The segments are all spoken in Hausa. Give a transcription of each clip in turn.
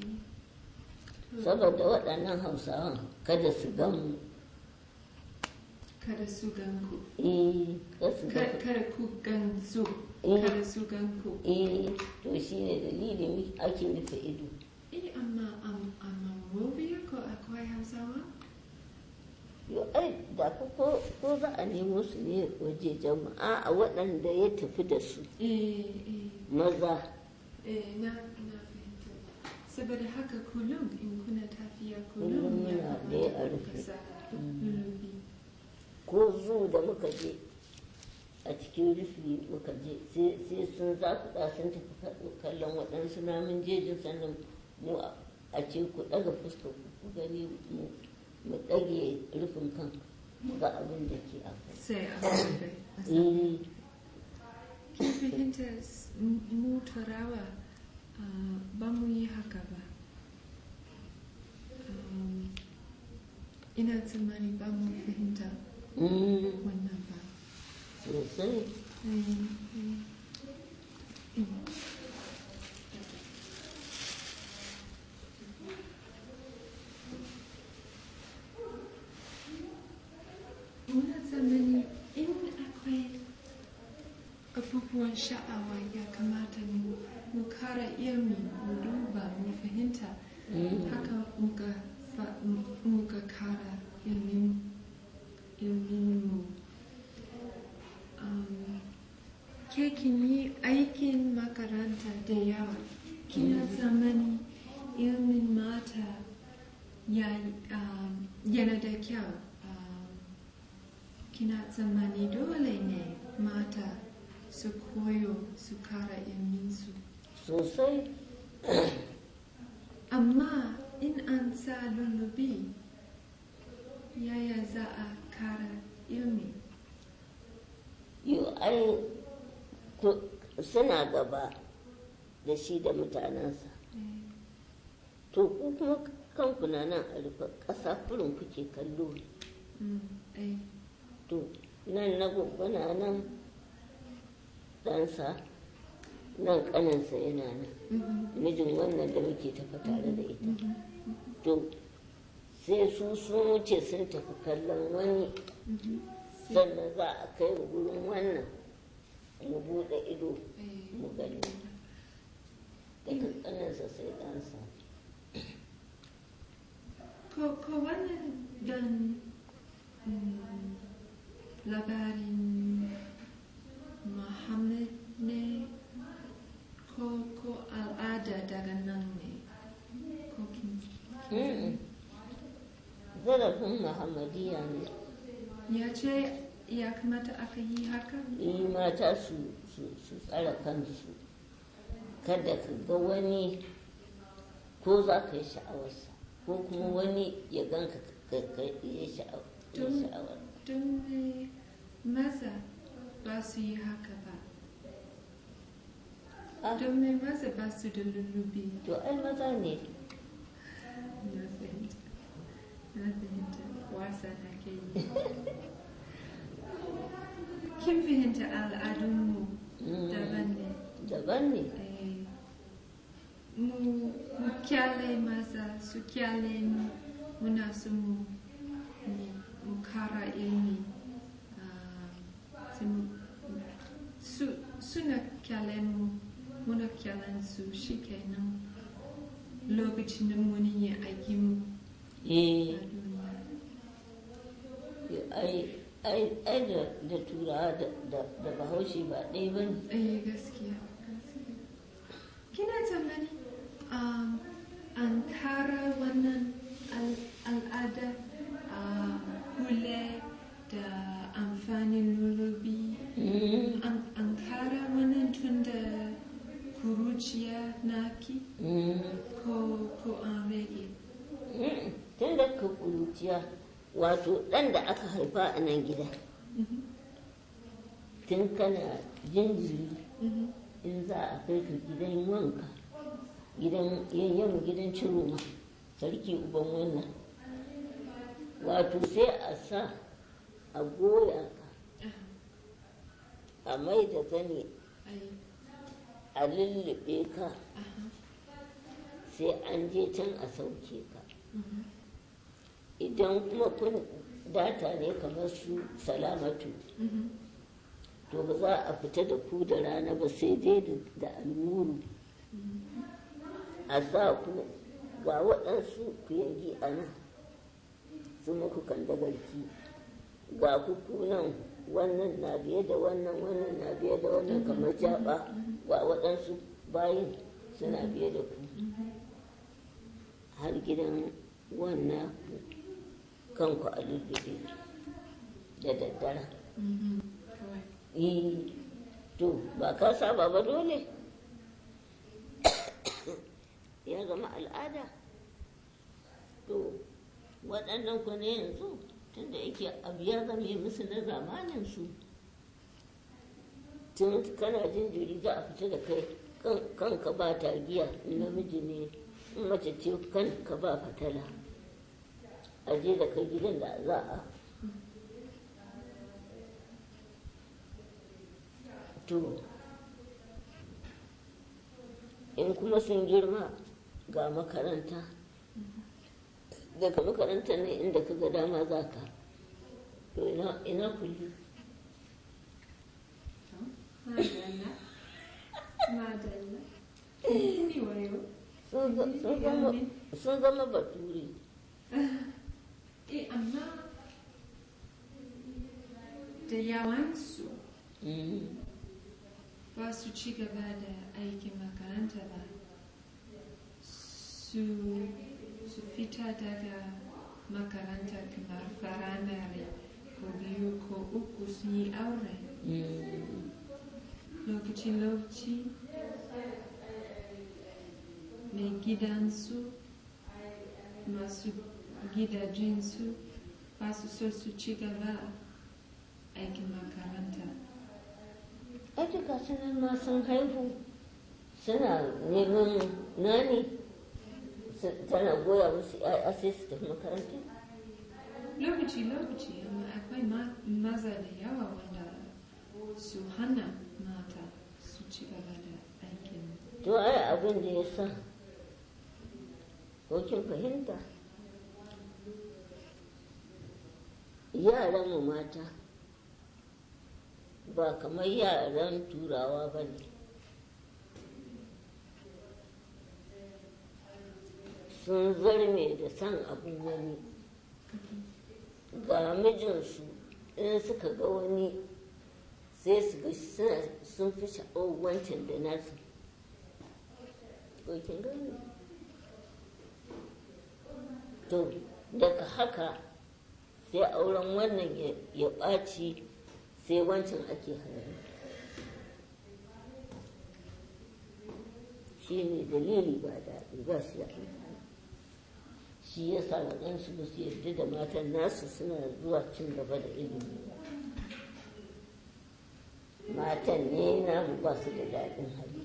saboda waɗannan hausawan kada su gan Kada su gan ku. eh kada su Ka- gan Kada ku gan su. Eh. Kada su gan ku. eh to shine dalilin ake rufe ido Eh, amma am- a Monrovia ko akwai Hausawa? yo ai da ko ko- ko za a nemo su ne waje jama'a a waɗanda ya tafi da su Eh, eh, maza eh, na, na fahimta. Saboda haka kullum in kuna tafiya Kullum kullum ya muna kamata dai a ku rufe. sa lullubi. ko zu da muka je a cikin rufi muka je sai sai sun zakuɗa sun tafi ka- kallon waɗansu namun jejin sannan mu a a ce ku ɗaga fuskar ku ku gani mu mu ɗage rufin kan mu ga abin da ke akwai Sai a rufe. a sa. Eh, Kin fahimta s- m- mu turawa ah, ba mu yi haka ba. Um, ina tsammani ba mu fahimta mm, wannan ba. sosai Mm, mm. Mm. Muna tsammani in akwai abubuwan sha'awa ya kamata mu mu kara ilmi mu duba mu fahimta Mm. haka muka fa- mu- muka kara ilmin ilmin mu um, ke kin yi aikin makaranta da yawa kina tsammani ilmin mata ya, um, yana da kyau um, kina tsammani dole ne mata su koyo su kara ilminsu sosai amma in an sa lullubi yaya za a kara ilmi yo ai ku- suna gaba da shi da mutanensa to ku kuma kanku na nan a rufe ƙasa kurin kuke kallo Mm, eh, to nan na gwaggwana nan ɗansa nan ƙaninsa yana nan mhm, mijin wannan da muke tafa tare da ita mhm, to sai su sun wuce sun tafi kallon wani mhm. sannan za a kai mu gurin wannan mu buɗe ido Eh, mu gani daga ƙaninsa sai ɗansa Ko, ko wannan dan mm, labarin Muhammad ne ko, ko al'ada daga nan ne ko kin Mm-mm. zarafin muhammadiyya ne ya ce ya kamata aka yi haka yi mata su su su tsara kansu kada ka ga wani ko za ka yi sha'awarsa ko kuma wani ya ganka ka ka yi sha'aw- ya Don- sha'awar don me maza ba su yi haka ba Ah, don me maza ba su da lullubi to ai maza ne na fahimta na fahimta wasa na ke yi kin fahimta al'adunmu Mm, daban ne daban ne Eh, mu mu kyale maza su kyale mu muna so mu mu- mu kara ilmi ah, sai mu- su suna kyale mu muna kyalen su shikenan lokacin da muni yin aikin mu eh a duniya ai ai ai da da turawa da da da bahaushe ba ɗaya ba ne eh gaskiya gaskiya kina tsammani um, an kara wannan al- al'ada a hule da amfanin lulubi Mm, an, an kara wannan tun da kuruciya naki mm. ko, ko an rage Mm, tun da ka ƙuruciya wato ɗan da aka haifa a nan gida Mhm, tun kana jinjiri mhm, in za a kai ka gidan wanka gidan yayyan gidan ciroma sarki uban wannan wato sai a sa a goya ka a mai da zane ai, a lullube ka aha, sai an je can a sauke ka Mhm. idan kuma kun data ne kamar su salamatu Mhm. to ba za a fita da ku da rana ba sai dai da- da almuru a sa ku ga waɗansu ku yanki a nan su muku kan dagarki ga ku ku nan wannan na biye da wannan wannan na biye da wannan kamar jaba ga waɗansu bayin suna biye da ku har gidan wannan kanku a lullube da daddare Mhm. Kawai. Eh, to ba ka saba ba dole ya zama al'ada to waɗannan ku ne yanzu tunda yake abu ya zame musu na zamanin su tun kana jinjiri za a fita da kai kan- kanka ba tagiya in namiji ne in mace ce kanka ba fatala a je da kai gidan da za a to in kuma sun girma ga makaranta daga makaranta ne inda ka ga dama za ka to ina ina kulli Madalla. Madalla. Ni wayo. sun za- sun zama sun zama bature Eh, amma da yawansu Mm. ba su ci gaba da aikin makaranta ba. Su, su fita daga makaranta kamar firamare ko biyu ko uku sun yi aure. Mm. lokaci-lokaci mai gidansu masu gidajensu ba su so su ci gaba aikin makaranta Aji ga su nan ma sun haihu suna neman nani su- tana goya musu ya'ya sai su tafi makaranta lokaci-lokaci amma akwai ma- maza da yawa wanda su hana mata su ci gaba da aikin to ai abin da ya sa ko kin fahimta yaran mu mata ba kamar yaran turawa ba ne sun zarme da san abin wani ga mijinsu in suka ga wani sai su ga suna- sun fi sha'awar wancan da nasu ko kin gane to daga haka sai auren wannan ya- ya ɓaci sai wancan ake hana shi ne dalili ba daɗi ba shi da amfani shi ya sa waɗansu ba su yarda da matan nasu suna zuwa cin gaba da ilimi ba matan ne namu ba su da daɗin hali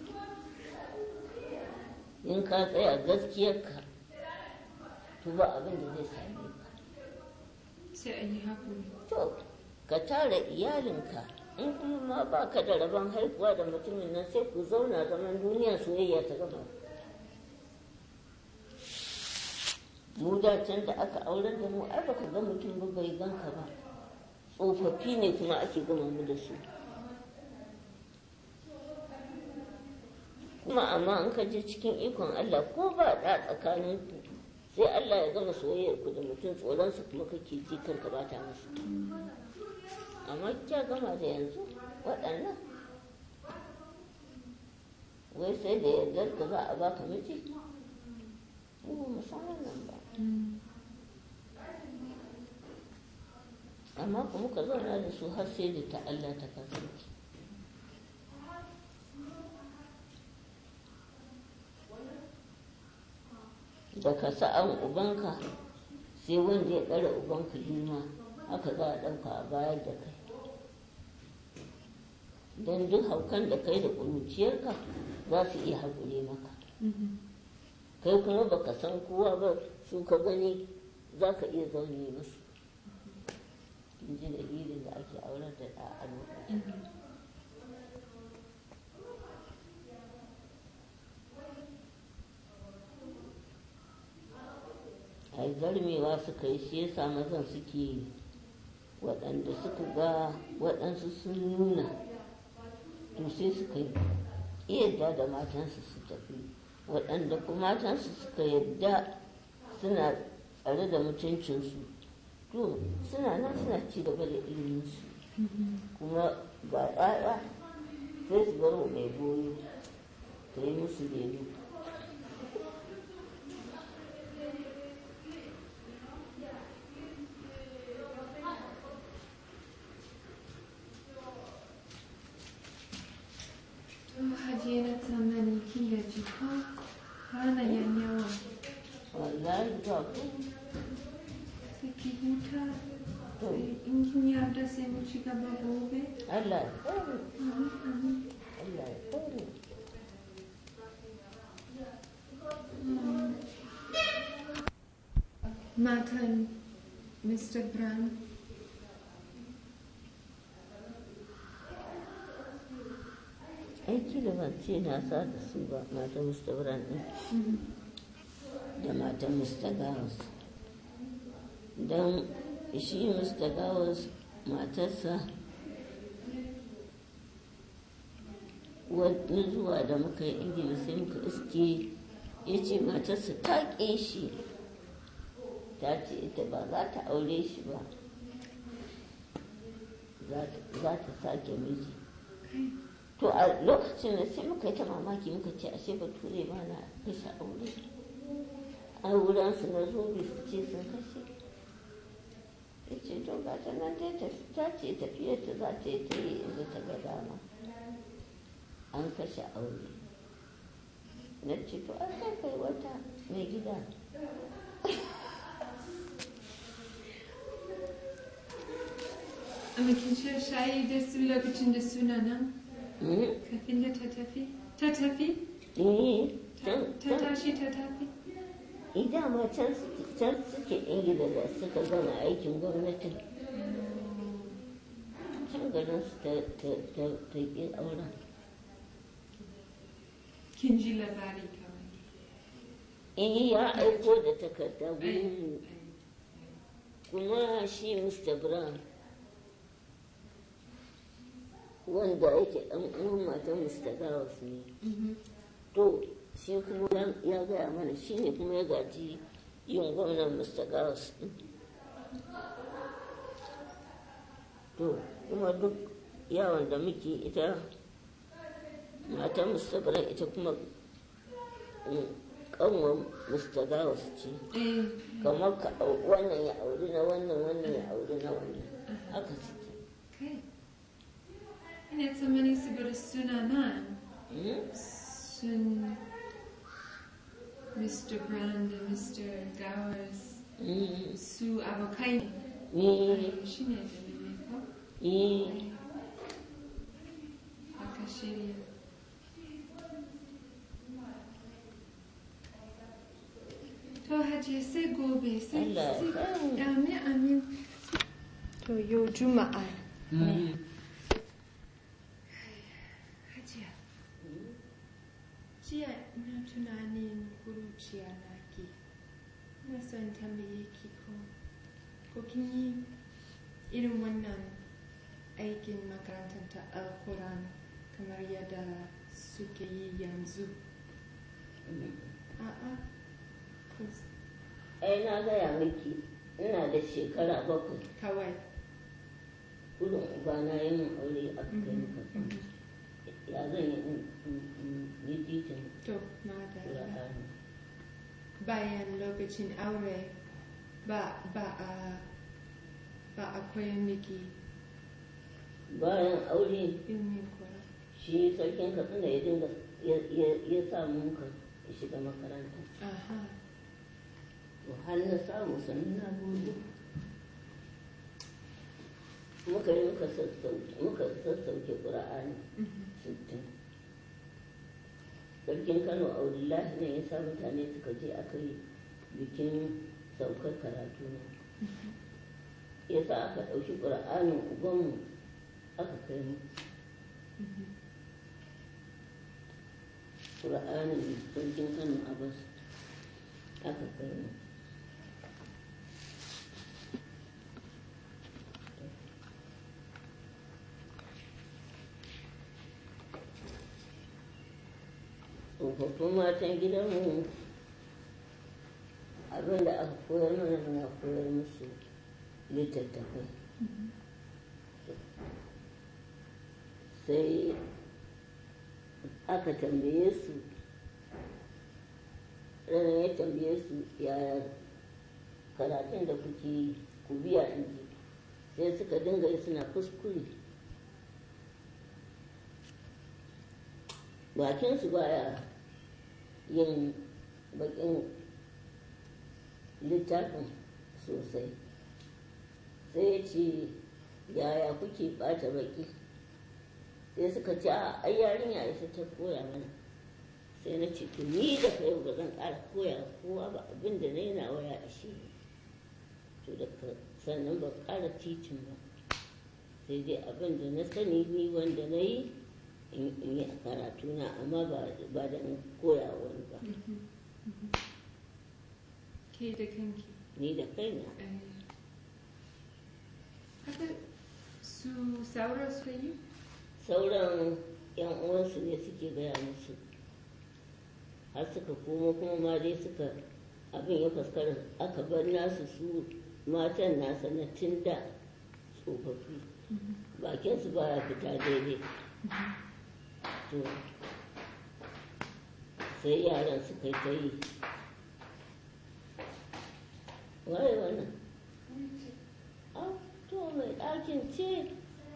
in ka tsaya gaskiyarka to ba abin da zai same ka sai a yi haƙuri to ka tara iyalinka in kuma ma ba ka da rabon haihuwa da mutumin nan sai ku zauna zaman duniya soyayya ta gama mu da can da aka auren da mu ai baka ga mutum ba bai ganka ba tsofaffi ne kuma ake gama mu da su kuma amma an ka je cikin ikon Allah ko ba da tsakanin ku sai Allah ya gama soyayyar ku da mutum tsoronsa kuma kake ji kanka ba ta masa amma kya gama da yanzu waɗannan wai sai da yardar ka za a baka miji mu ba mu san wannan ba amma kuma ka zauna da su har sai da ta Allah ta kasance da ka sa'an ubanka sai wanda ya ɗara ubanka girma haka za a ɗauka a bayar da kai don duk haukan da kai da ƙuruciyarka za su iya haƙure maka kai kuma baka san kowa ba su ka gani za ka iya zaune musu in ji dalilin da ake aurar da ɗa a lokacin zarmewa suka yi shi yasa mazan suke yi waɗanda suka ga waɗansu sun nuna to sai suka yi yadda da matansu su tafi waɗanda kuma matansu suka yadda suna tsare da mutuncinsu to suna nan suna ci gaba da iliminsu kuma ga ɗaya sai su bar wa mai goyo ta yi musu lemu To hajiya na tsammani kin gaji ko rana yan yawa wallahi ba ku sai ki huta to in kin yarda sai mu ci gaba gobe. Allah ya tsare Amin, amin. Allah ya tsare Matan Mr. Brown aiki da ban ce na sa da su ba matan Mr. Brown ɗin da matan Mr. Gawes don shi Mr. Gawes matarsa wani zuwa da muka yi ingila sai muka iske ya ce matarsa ta ƙe shi ta ce ita ba za ta aure shi ba za ta sake miji to a lokacin da sai muka yi ta mamaki muka ce ashe bature ba na kashe aure a wuransu na zobe su ce sun kashe ya ce to ga ta nan dai ta ce tafiyar ta za ta yi ta yi inda ta ga dama an kashe aure na ce to an kai kai wata mai gida amma kin sha shayi da su lokacin da suna nan Mm, kafin da ta tafi? Ta tafi? eh, Ta can- ta can- tashi ta tafi? idan ma can suke can suke ingila da suka gama aikin gwamnatin can garin su ta ta ta ta ƙi auren Kin ji labari kawai. eh ya aiko da takarda gurin kuma shi mr brown wanda yake ɗan uwan matan mr gawas ne Mhm. to shi kuma ya- ya gaya mana shi ne kuma ya gaji yin gwamnan mr gawas ɗin to kuma duk yawon da muke ita matan mr brown ita kuma mm, kanwar mr gawas ce Eh, kamar ka au- wannan ya auri na wannan wannan ya auri na wannan haka suke kai. Ina tsammani saboda suna nan Mm? sun Mr. Brown da Mr. Gowers Mm. su abokai Eh, ne. Shi ne dalilin ko? eh, Aka shirya. To hajiya sai gobe sai Allah ya sai- kai mu. Amin amin. To yau juma'a ne. Hajiya. Jiya ina tunanin kuruciya na ke. Ina son tambaye ki ko ko kin yi irin wannan aikin makarantar ta alkuran kamar yadda suke yi yanzu. A'a. kus- ai na gaya miki ina da shekara bakwai Kawai. kudin ubana ya min aure a kai ni kasan ya zan yi in- in- in yi titin To, madalla. ƙura'ani Bayan lokacin aure ba ba a ba a koyar miki bayan aure ilmin kura. shi sarkin katsina ya dinga ya- ya- ya sa mun ka shiga makaranta Aha. to har na samu sannan na gode muka yi muka sassauke muka sassauke ƙura'ani Mhm. sittin sarkin kano aulillahi ne ya sa mutane suka je aka yi bikin saukar karatu na ya sa aka ɗauki ƙura'anin ubanmu aka kai mu Mhm. ƙura'anin sarkin kano abbas aka kai mu tsofaffin matan gidanmu abin da aka koyar mana na koyar musu littattafai sai aka tambaye su ranar ya tambaye su yaya karatun da kuke yi ku biya in ji sai suka dinga yi suna kuskure bakinsu baya yin bakin littafin sosai sai ya ce yaya kuke bata baki sai suka ce a ai yarinya isa ta koya mana sai na ce to ni da kai ba zan ƙara koya kowa ba abin da na yi na waya a shi to da sannan ba ƙara titin ba sai dai abin da na sani ni wanda na yi in yi a karatuna amma ba da in koya wani ba ke da kanki ni da kaina haka su saura su yi sauran yan uwansu ne suke gaya musu har suka koma kuma ma dai suka abin ya faskara aka bar nasu su matan nasa na tun da tsofaffi bakinsu baya fita daidai to sai yaran suka yi ta yi waye wannan ah to mai ɗakin ce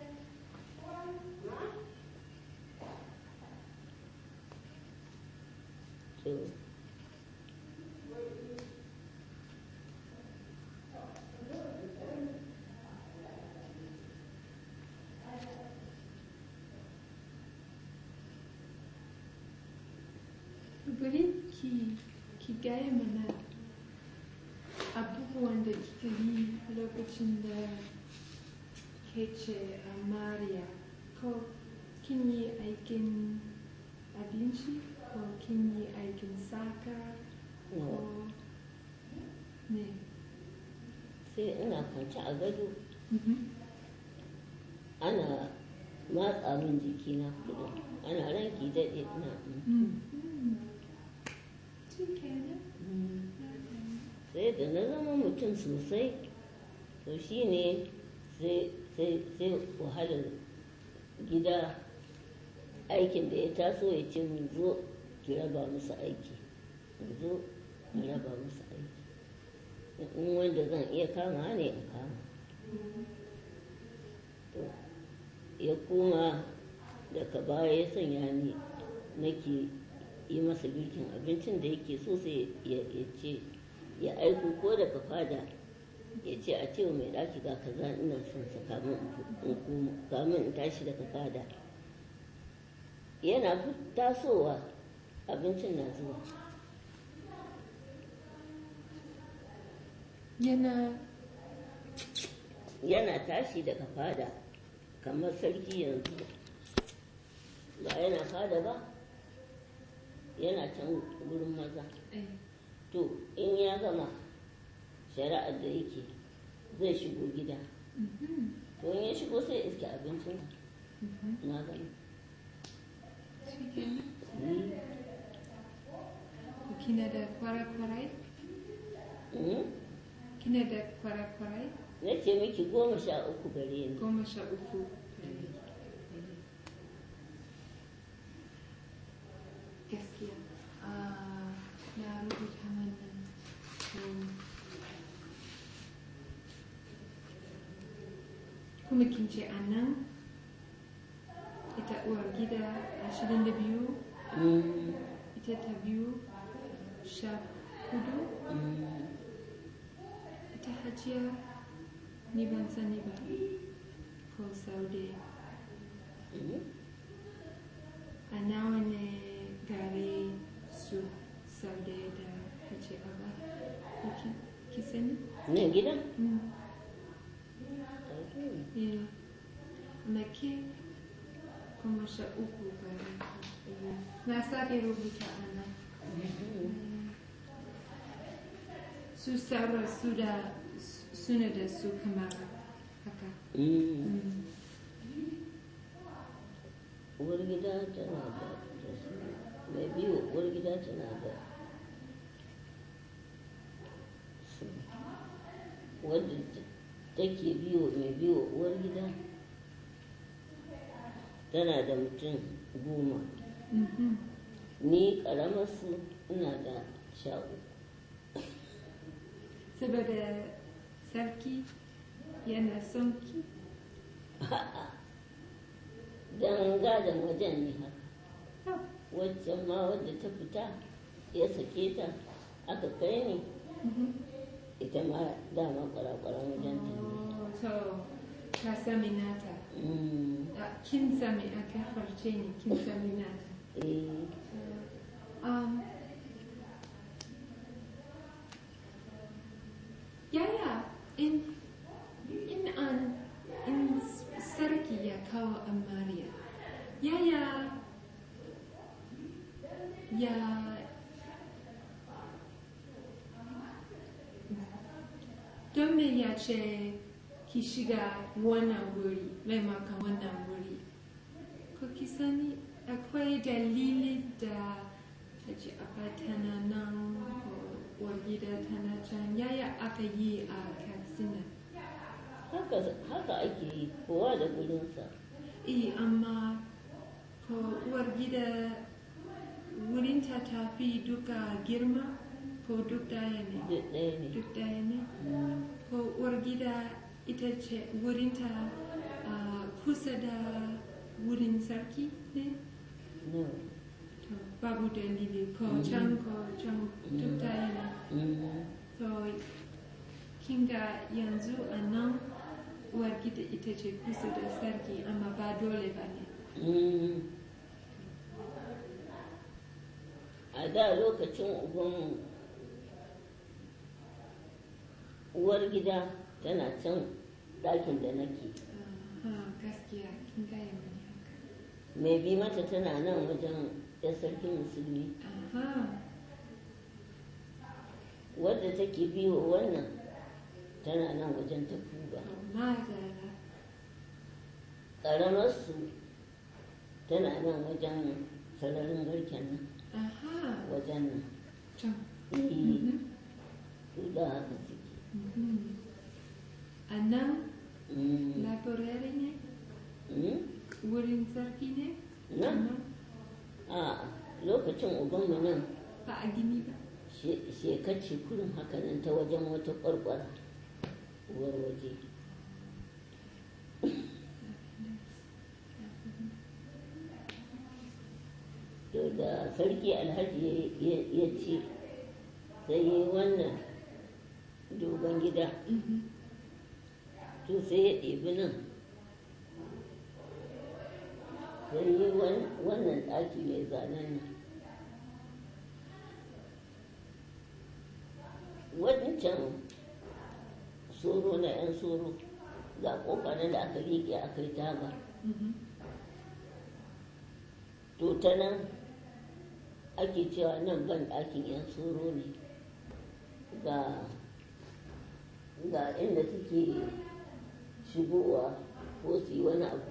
to bari ki ki gaya mana abubuwan da kika yi lokacin da ke ce a mariya ko kin yi aikin abinci ko kin yi aikin saka ko ne sai ina kwance a gado ana matsa min jikina kudu ana ranki daɗe ina sai da na zama mutum sosai to shi ne sai wahalar gida aikin da ya taso ya ce mu zo ki raba musu aiki mu zo mu raba musu aiki in wanda zan iya kama ne in kama to ya koma daga baya ya sanya ni nake yi masa girkin abincin da yake so sai ya ce ya aiko ko daga fada ya ce a ce mai ɗaki ga kaza ina son sa kamun in tashi daga fada yana tasowa abincin na zuwa yana yana tashi daga fada kamar sarki yanzu ba yana fada ba yana can gurin maza to in ya gama shari'ar da yake zai shigo gida to in ya shigo sai iske abincin na gani kina da kwarakwarai kina da kwarakwarai na ce miki goma sha uku gare ni goma sha uku gaskiya na rubuta wannan kuma kin ce a nan ita uwar gida ashirin da biyu ita ta biyu sha hudu ita hajiya ni ban sani ba ko saude a nawa ne gare su saude da hajiya ba ko ki sani? ne gidan? na ke kuma sha uku gare na sake rubuta a nan su saura su da suna da su kamar haka uwar gida tana da su mai biyu uwar gida tana da su wadda take biyo mai biyo uwar gida tana da mutum goma Mhm. ni karamar su ina da sha uku saboda sarki yana son ki don gadon wajen ne haka Oh, waccan ma wadda ta fita ya sake ta aka kai ni mhm. ita ma dama kwarakwaran wajen ta ne Oh, so ka sami nata Mm, Ah, kin sami aka farce ni kin sami nata eh, Um, yaya in in an in sarki ya kawo amarya yaya ya don me ya ce ki shiga wannan wuri maimakon wannan wuri ko ki sani akwai dalili da ta ce aka tana nan ko uwar gida tana can yaya aka yi a katsina haka haka ake yi kowa da gurinsa eh amma ko uwar gida wurinta ta fi duka girma ko duk daya ne duk ɗaya ne duk daya ne Mm, ko uwar gida ita ce wurinta ah, kusa da wurin sarki ne no. to babu dalili ko can ko can duk daya ne Mm, so kinga yanzu a nan uwar gida ita ce kusa da sarki amma ba dole ba ne mm. a da lokacin ubanmu uwar gida tana can ɗakin da nake Aha, gaskiya kin gaya mani haka mai bi mata tana nan wajen ya sarkin musulmi aha wadda take biyo wannan tana nan wajen ta kuba amma da ƙaramarsu tana nan wajen sararin garken nan aha wajen nan can Eh, Mhm, su da haka suke mhm. a nan Mm, laborari ne mm, wurin sarki ne nan a lokacin ubanmu nan ba a gini ba she- shekace kurin haka nan ta wajen wata ƙwarƙwara uwar waje to da sarki alhaji ya- ya ya ci sai yi wannan dogon gida Mhm. to sai ya ɗebi nan sai yi wan- wannan ɗaki mai zanen nan wancan soro na 'yan soro ga ƙofa nan da aka riƙe aka yi taga Mhm. to ta nan ake cewa nan ban ɗakin 'yan soro ne ga ga inda suke shigowa ko su yi wani abu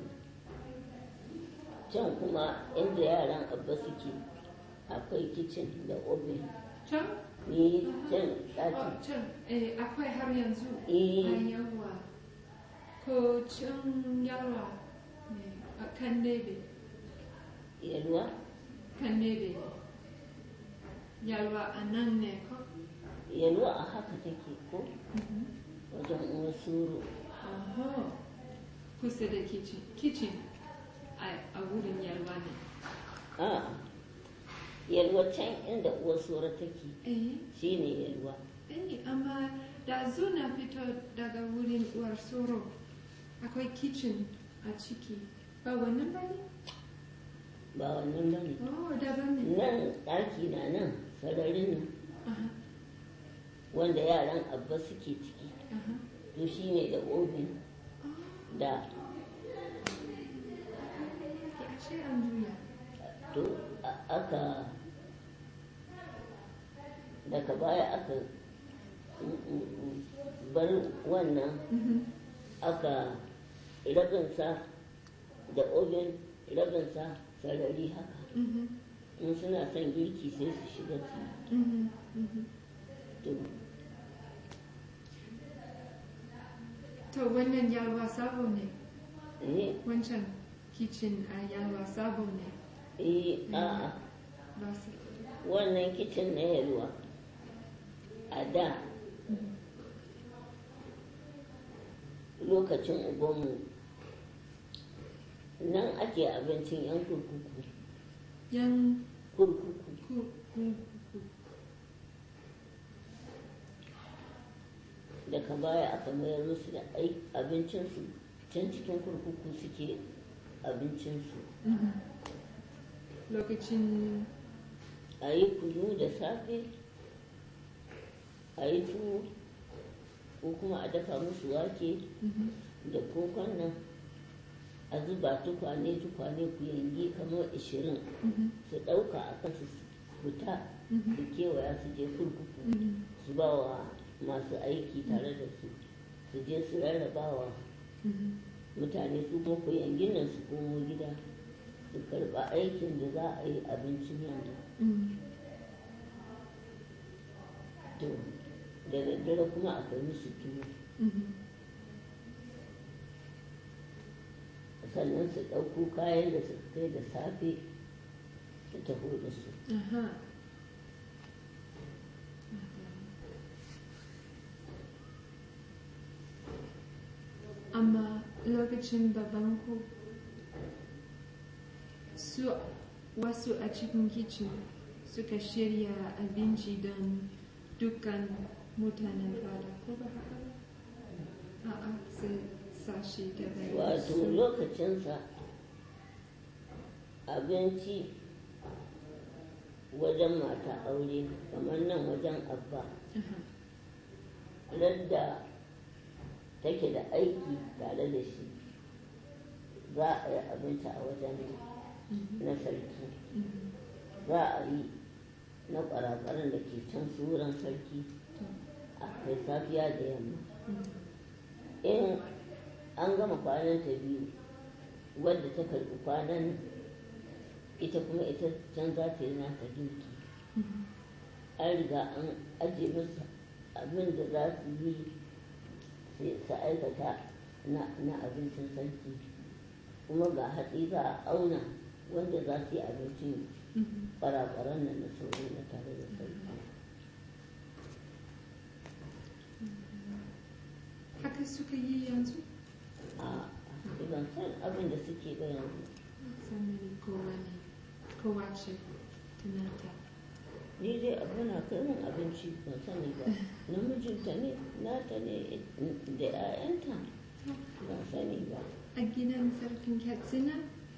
can kuma inda yaran abba suke akwai kicin da oven can ne can Oh, ɗakin can eh, akwai har yanzu Eh. a yawa ko can yawa ne a kan nebe yalwa kan nebe yalwa a nan ne ko yalwa a haka take ko wajen uwar soro Oho. kusa da kitchen kitchen a a wurin yalwa ne a yalwa can inda uwar soro take eh shine yalwa eh amma da na fito daga wurin uwar soro akwai kitchen a ciki ba wannan ba ne ba wannan ba ne oh daban ne nan ɗaki na nan sararin nan aha wanda yaran abba suke ciki aha to shi ne da obin oh da ya ce an juya to a- aka daga baya aka mm, mm, mm, bar wannan Mhm. aka rabinsa da obin rabinsa sarari haka Mhm. in suna son girki sai su shiga su yi. Mhm, mhm. to To wannan yalwa sabo ne, eh wancan kicin a yalwa sabo ne. eh a'a Ba su. wannan kicin na yalwa a da lokacin ubanmu nan ake abincin yan kurkuku Yan kurkuku ku ku ku. daga baya aka mayar musu da ai- abincinsu can cikin kurkuku suke abincinsu Mhm. Lokacin a yi kunu da safe a yi tuwo ko kuma a dafa musu wake mhm, da kokon nan a zuba tukwane tukwane ku yangi kamar ishirin mhm, su ɗauka a kan su fita mhm, su kewaya su je kurkuku mhm, su ba wa masu aiki tare da su su je su rarrabawa mhm. mutane su kuma ku yangin nan su komo gida su karɓa aikin da za a yi abincin yamma Mm. to da daddare kuma a kai musu tuwo Mhm. sannan su ɗauko kayan da su kai da safe su taho da su Aha. Amma lokacin babanku su wasu a cikin kicin suka shirya abinci don dukkan mutanen fada ko ba haka ba? A'a sai sashi daban. wato su- lokacinsa abinci wajen mata aure kamar nan wajen abba Aha. radda take da aiki tare da shi za a yi abinci a wajen Mhm. na sarki Mhm. za a yi na ƙwararren da ke can su wurin sarki a kai safiya da yamma Mhm. in an gama kwanan ta biyu wadda ta karɓi kwanan ita kuma ita can za ta yi nata girki Mhm. an riga an ajiye musu abin da za su yi sai su aikata na na abincin sarki kuma ga hatsi za a auna wanda za su yi abincin Mhm. ƙwararren nan na sauri na tare da sarki Haka suka yi yanzu? a ban san abin da suke ba yanzu Sannan kowane kowace tunata. ni dai abu na kai min abinci ban sani ba namijinta ne nata ne da 'ya'yanta ban sani ba A gidan sarkin Katsina?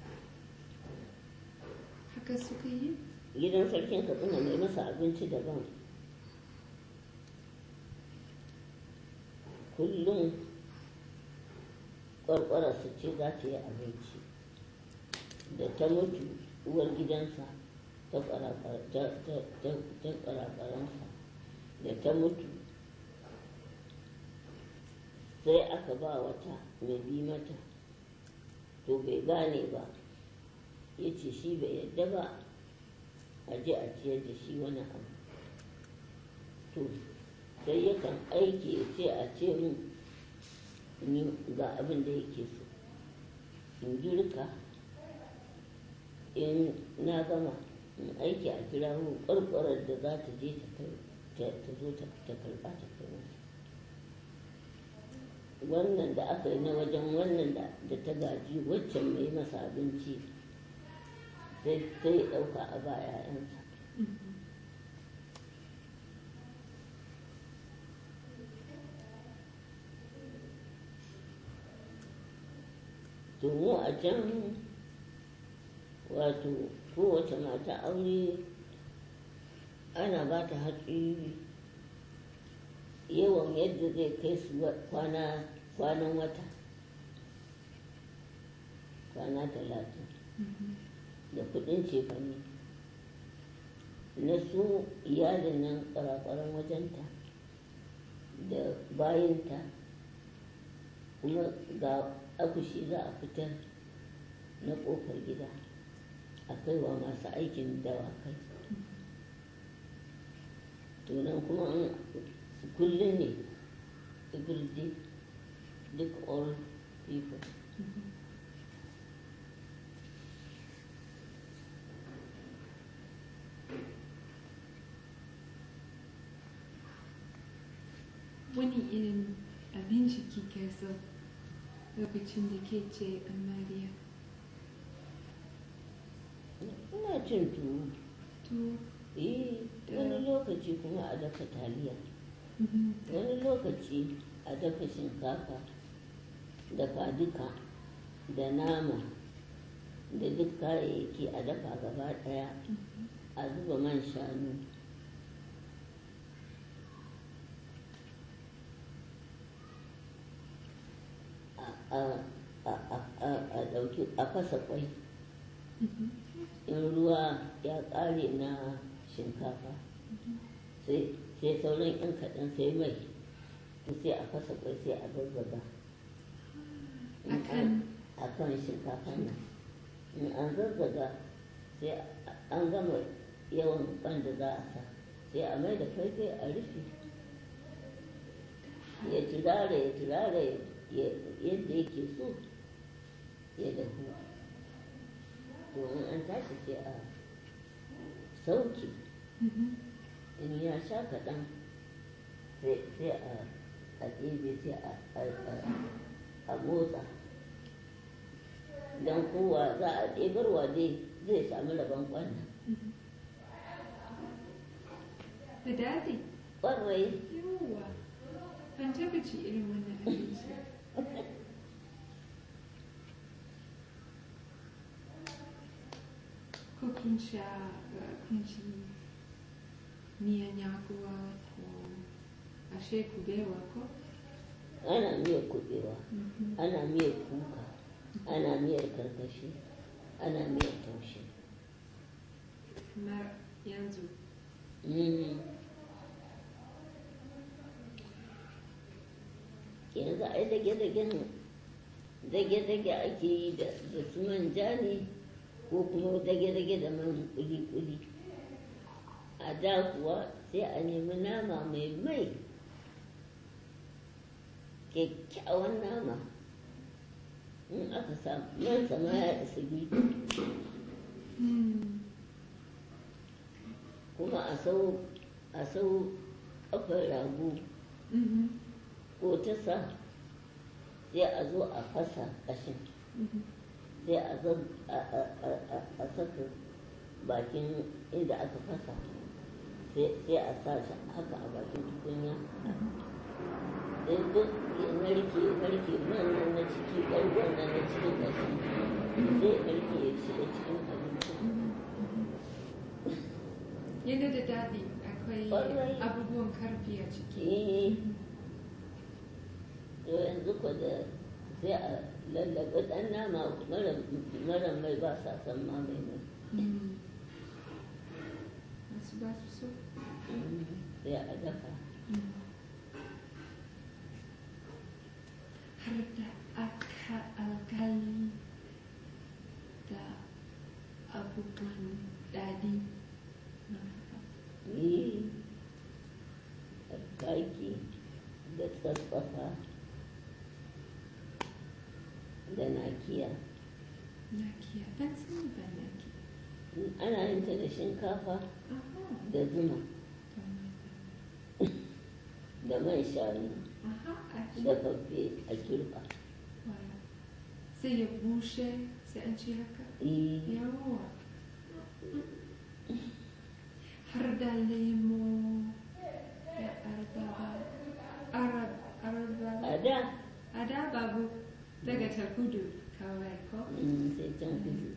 Haka suka yi? gidan sarkin katsina mai masa abinci daban kullum su ce za ta yi abinci da ta mutu uwar gidansa ta ƙwarƙwaransa da ta mutu sai aka ba wata mai bi mata to bai gane ba ya ce shi bai yadda ba a je a ciyar da shi wani abu to sai yakan aiki ya ce a ce min ni ga abin da yake so in girka in na gama in aiki a kira mu ƙwarƙwarar da za ta je ta zo ta karɓa ta kai masa wannan da aka yi na wajen wannan da ta gaji waccan mai masa abinci sai sai ɗauka a ba 'ya'yansa to mu a can wato kowace mata aure ana ba ta hatsi yawan yadda zai kai su kwana kwanan wata kwana talatin da kudin cefane na su iyalin nan kwarakwaran wajenta da bayanta kuma ga akushi za a fitar na kofar gida a kaiwa masu aikin dawakai to nan kuma an kullum ne everyday duk all people wani irin abinci kike so lokacin da ke ce amarya ina cin tuwo to eh wani lokaci kuma a dafa taliya mhm, wani lokaci a dafa shinkafa dafa duka da nama da duk kayayyaki a dafa gaba daya a zuba man shanu a- a- a- a- a- a ɗauki a fasa kwai mhm, in ruwa ya ƙare na shinkafa sai sai sauran yan kaɗan sai mai to sai a fasa kwai sai a zazzaga In an- Akan- a kan shinkafa nan in an zazzaga sai a- an gama yawan kwan da za a sa sai a mai da faifai a rufe ya turare ya turare ya- yadda yake so ya dahu to in an tashi sai a sauke mhm, in ya sha kaɗan sai sai a a ɗebe sai a a- a- a motsa don kowa za a ɗebarwa dai zai sami rabon kwanna mhm. da daɗi ƙwarai yawa ban taɓa ci irin wannan abinci ko kun sha uh, kun ci miyan yakuwa ko ashe kubewa ko ana miyar kuɓewa Mhm. ana miyar kuka ana miyar karkashi ana miyar taushe kamar yanzu Mm. yanzu ai dage-dagen dage-dage ake yi da da su manja ne ko kuma dage-dage da man kuli-kuli a da kuwa sai a nemi nama mai mai kyakkyawan nama in aka samu man sama ya isa biyu Hmm. kuma a sau a sau kafar rago Mhm. ko ta sa sai a zo a fasa ƙashin Mhm. sai a zan a a- a- a- a saka bakin inda aka fasa sai sai a sa shi haka a bakin tukunya sai duk ya narke ya narke man nan na ciki ɓargon nan na cikin ƙashi sai ya narke ya shiga cikin abinci yana da daɗi akwai Ƙwarai. abubuwan karfi a ciki eh to yanzu ko da sai a lallaɓa ɗan nama mara mara mai ba sa san ma mai mai Hmm. masu ba su so sai a dafa Hmm. har da aka alkali da abubuwan daɗi yi kaki da tsatsafa da nakiya nakiya ban sani ba nakiya ana yin ta da shinkafa aha da zuma da man shanu aha a da fafe a kirba Voilà. sai ya bushe sai an ci haka Eh, yawa har da lemo da arbaba arab arbaba a da a da babu daga ta kudu kawai ko mm, sai can kudu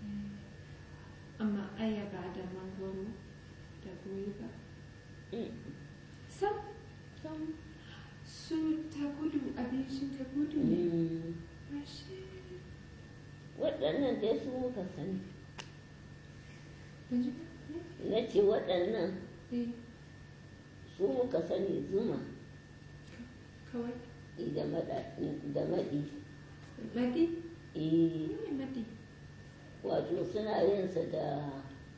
amma ayaba da mangoro da goyiba Mm, sam sam. su ta kudu abincin ta kudu ne Mm, ashe waɗannan dai su muka sani ban ji ba na ce waɗannan eh su muka sani zuma kawai da maɗa- da maɗi madi Eh, ne madi wato suna yin sa da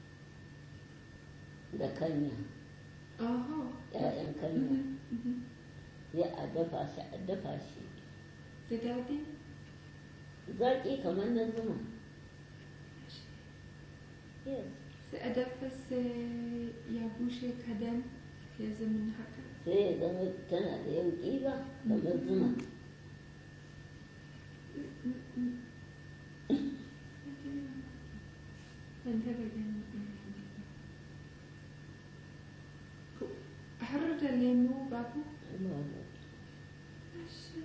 da kanya Oho. ƴaƴan kanya Mhm, mhm. sai a dafa shi a dafa shi Da daɗi? zaƙi kamar na zuma yes Sai a dafa sai ya bushe kadan ya zama haka. sai ya zama tana da yauƙi ba kamar zuma Ban taɓa ganin irin wannan. Ko- Har da lemu babu? Babu. Ashe.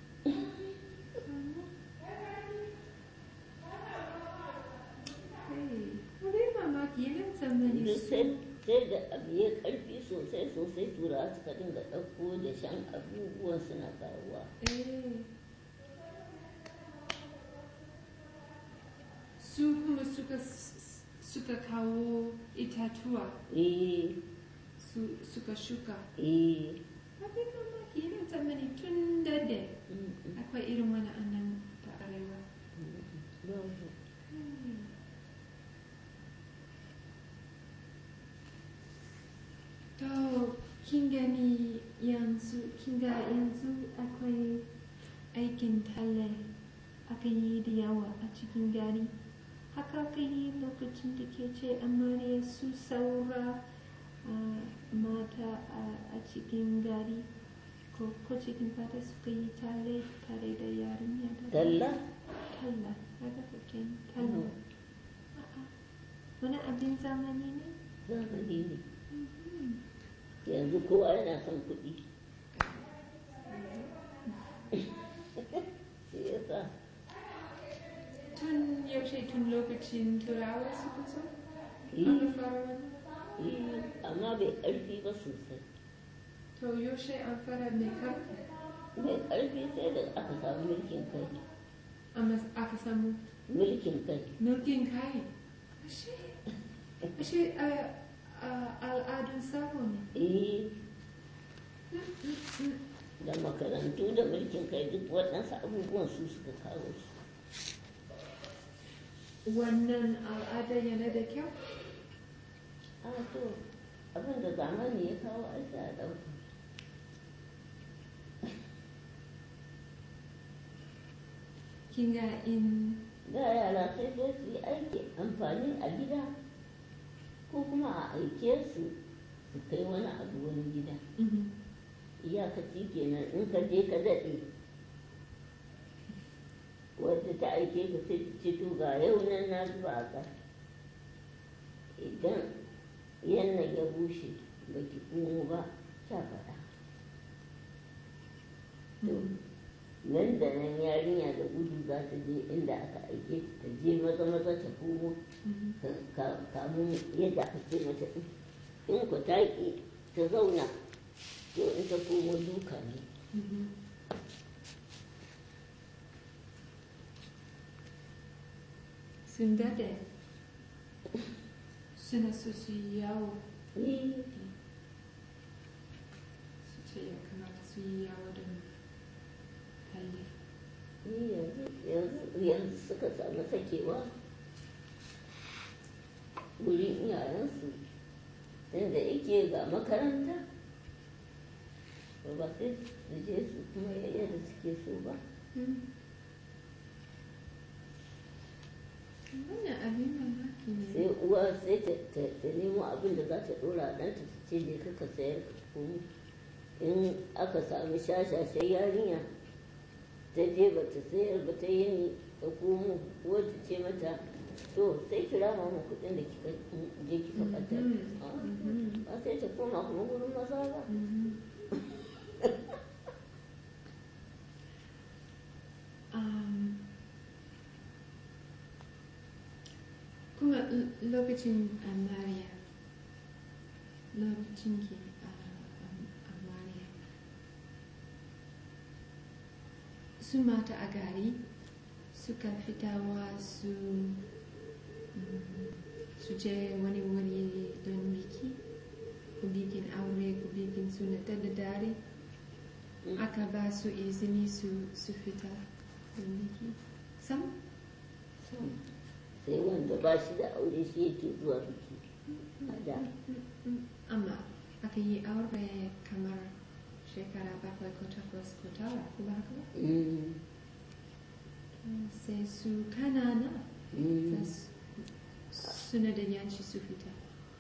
Hey, wani mamaki yana tsammani duk su. sai sai da abu ya karfi sosai sosai tura suka dinga ɗauko da shan abubuwan suna karuwa Eh. Su kuma suka suka kawo itatuwa eh su suka shuka. eh Abin mamaki yana tsammani tun dade mm, mm, akwai irin wani annan ta arewa. babu. To, kin gani yanzu, kin ga yanzu akwai aikin talle aka yi da yawa a cikin gari. Haka aka yi lokacin da ke ce amarya su saura ah, mata a- a cikin gari ko ko cikin fata suka yi talle tare da yarinya da talla talla haka kake talla Mhm. A'a, wani abin zamani ne zamani ne Mhm. yanzu kowa yana son kuɗi shi yasa tun yaushe tun lokacin turawa suka zo eh, aka fara wani eh, amma bai ƙarfi ba sosai to yaushe an fara mai karfi mai ƙarfi sai da aka samu mulkin kai amma aka samu mulkin kai milkin kai ashe ashe a- a- al'adun sabo ne eh da makarantu da mulkin kai duk waɗansu abubuwan su suka kawo su wannan al'ada yana da kyau a to abin da zamani ya kawo aiki a ɗauka kin ga in da yara sai dai su yi aiki amfani a gida ko kuma a aike su su kai wani abu wani gida Mhm. iyakaci kenan in ka je ka daɗe wadda ta aike ka sai ta ce to ga yau nan na zuba a ƙasa idan yannan ya bushe ba ki komo ba ta faɗa to nan da nan yarinya da gudu za ta je inda aka aike ta ta je maza maza ta komo Mhm. ka- ka- kamun yadda aka ce mata ɗin. in ku ta ƙi ta zauna to in ta komo duka ne Mhm. sun dade suna so su yi yawo Eh, su ce ya kamata su yi yawo don talle eh, yanzu yanzu yanzu suka samu sakewa wurin iyayensu inda yake ga makaranta to ba sai su je su kuma yadda suke so ba wannan abin mamaki ne sai uwa sai ta ta- ta nemo abin da za ta ɗora a ɗanta ta ce je ka ka sayar ka komo in aka sami shashashen yarinya ta je ba ta sayar ba ta yi ta komo uwar ta ce mata to sai kira mama kuɗin da kika je kika ɓatar Mhm. Ah, Mhm. ba sai ta koma kuma wurin maza ba Mhm. Um, kuma l- lokacin amariya lokacin ki a amariya su mata a gari suka fitawa su mm, su je wani wuri don biki ko bikin aure ko bikin suna ta da dare Mm. aka ba su izini su, su fita don biki sam sai wanda ba shi da aure shi yake zuwa biki a da amma aka yi aure kamar shekara bakwai ko takwas ko tara ko ba haka ba Mm, sai su kanana mm. sai su- suna da yanci su fita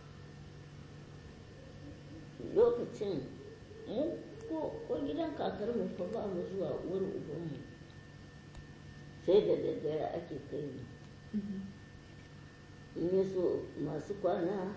lokacin mu ko ko gidan kakar mu fa ba mu zuwa uwar ubanmu sai da daddare ake kai mu Mhm. in ya so masu kwana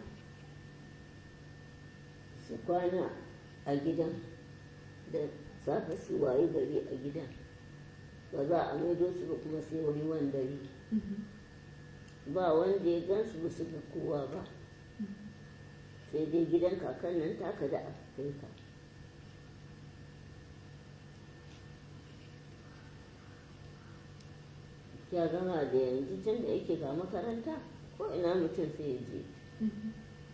su kwana a gidan da safe su waye gari a gidan ba za a maido su ba kuma sai wani wandare Mhm. ba wanda ya gan su ba su ga kowa ba sai dai gidan kakan nan taka da aka kai ka ya gama da yanzu tun da yake ga makaranta ko ina mutum sai ya je Mhm.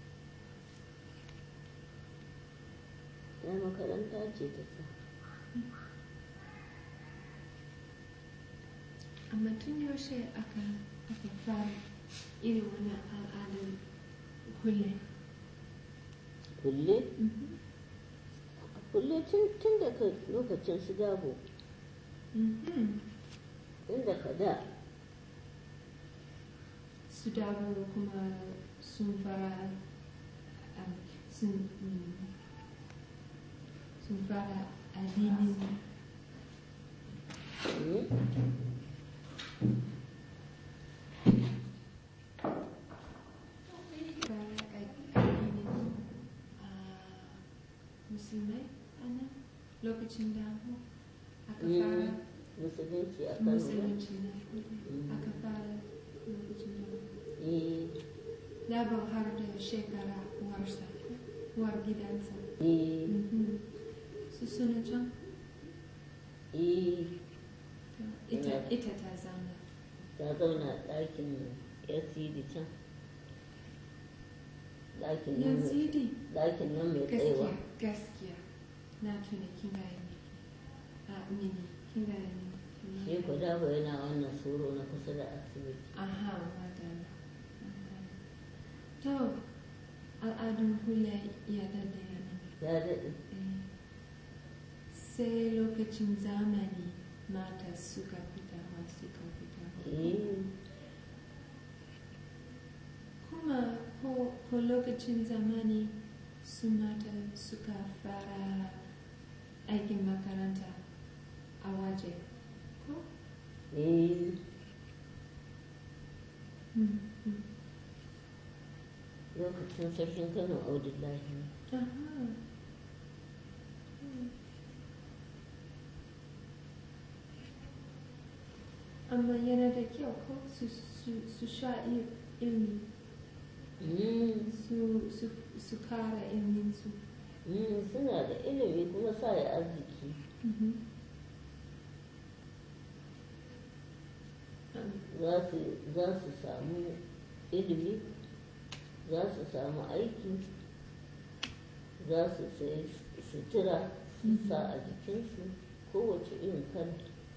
ya makaranta ce ta sa amma tun yaushe aka aka fara irin wannan al'adar kulle kulle Mhm. kulle tun tun daga lokacin su dabo Mhm. tun daga da su dawo kuma sun fara um, sun mm, sun fara addinin mm, fara a- addinin ah, musulmai ana lokacin da aka Mm. fara musulunci a kano ba? musulunci ne Mm. aka fara lokacin da eh Dabo har da shekara uwarsa, uwar gidansa. eh Mhm. Su suna can, eh ita, Yeah. ita ta zauna. ta zauna a ɗakin yasidi can ɗakin nan mai- Yazidi, ɗakin nan mai gaskiya, tsayawa gaskiya. Na tuna kin gaya miki. A mini, kin gaya mini. kin shi gaya ku mini. dabo yana wannan soro na kusa da asibiti Aha, madalla. madalla. To, al'adun hula ya daɗe a nan. ya daɗe Eh, Sai lokacin zamani mata suka fita ma suka fita. eh Kuma ko, ko lokacin zamani su mata suka fara aikin makaranta a waje. Ko? eh Mm, mm. lokacin sarkin kano audullahi Aha. Mm. Amma yana da kyau ko su, su, su sha il- ilmi, Mm, su, su, su kara ilminsu. mm, suna da ilimi kuma sa ya arziki Mhm. za su za su samu ilimi za su samu aiki za su sai sutura su sa a jikinsu kowace irin kala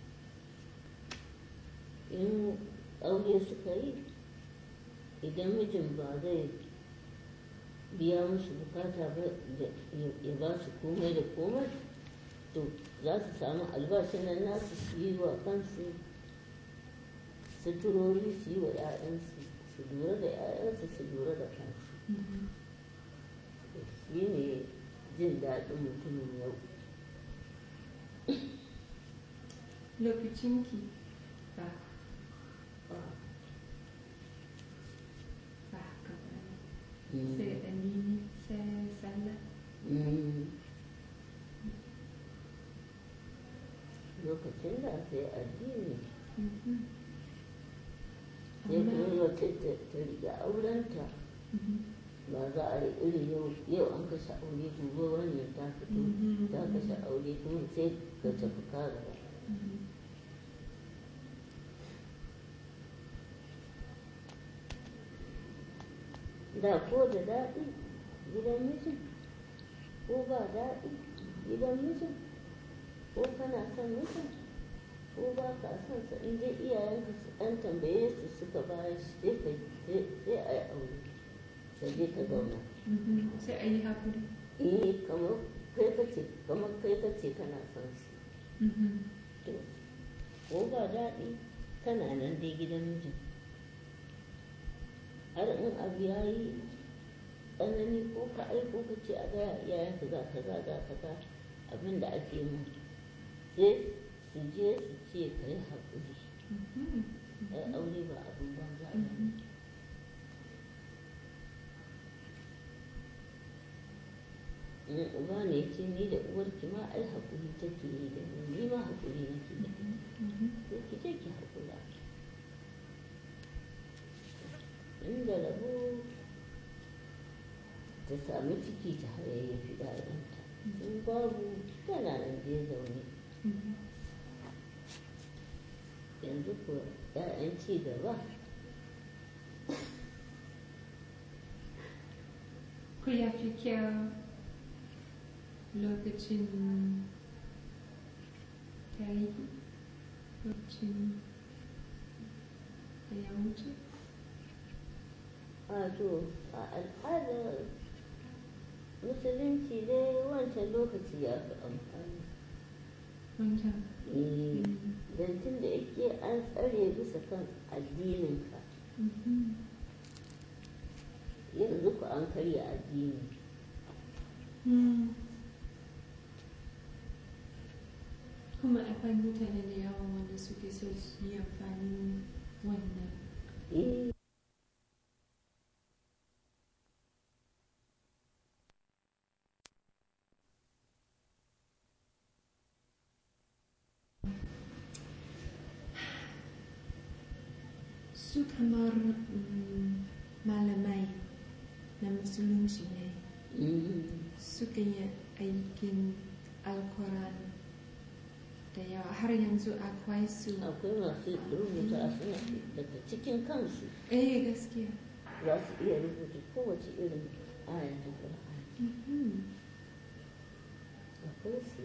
in aure suka yi idan mijin ba zai biya musu bukata ba da ya ba su komai da komai to za su samu albashin nan nasu su yi wa kansu suturori su yi wa 'ya'yansu su lura da 'ya'yansu su lura da kansu Mhm. shi ne jin daɗin mutumin yau Lokacinki ba, Ah, ba haka ba ne. mm, Sai addini, sai sallah. mm. lokacin da sai addini Mhm. sai kuma Amma- wata ta ta riga aurenta Mhm. ba za a yi irin yau yau an kashe aure gobe wannan ta fito Mhm. ta kashe aure kuma sai ka tafi kara Mhm. da ko da daɗi gidan mijin ko ba daɗi gidan mijin ko kana son mijin ko ko ba ka son sa in dai iyayenka su ɗan tambaye su suka bayar sai ka sai sai a yi aure ka je ka zauna Mhm. Sai a yi haƙuri. eh kamar kai ka ce kamar kai ka ce kana son shi Mhm. to ko ba daɗi kana nan dai gidan mijin har in abu ya yi tsanani ko ka aiko ka ce a gaya iyayenka ga kaza ga kaza abin da ake mun sai su je su ce ka yi haƙuri Mhm. ai aure ba abin banza ba ne Mhm. in uba ne ce ni da uwarki ma ai haƙuri take yi da ni ni ma haƙuri nake da ita Mhm. sai ki je ki haƙura inda rabo ta sami ciki ta hayayyafi ɗayanta in babu tana nan je zaune Mhm. yanzu ko ‘ya'yan ci gaba Ku ya fi kyau lokacin tarihi lokacin da ya wuce. a to a al'adar musulunci dai wancan lokaci ya fi amfani Wancan. Eh, Mhm. don tun da yake an tsare bisa kan addininka Mhm. yanzu ku an karya addini Mm. Kuma akwai mutane da yawa wanda suke so su yi amfani wannan. eh Su kamar mm, malamai na musulunci ne mm, suka yi aikin alkuran da yawa har yanzu akwai su. akwai masu rubuta suna daga cikin kansu Eh gaskiya. za su iya rubuta kowace irin aya ta Qur'ani Mhm. akwai su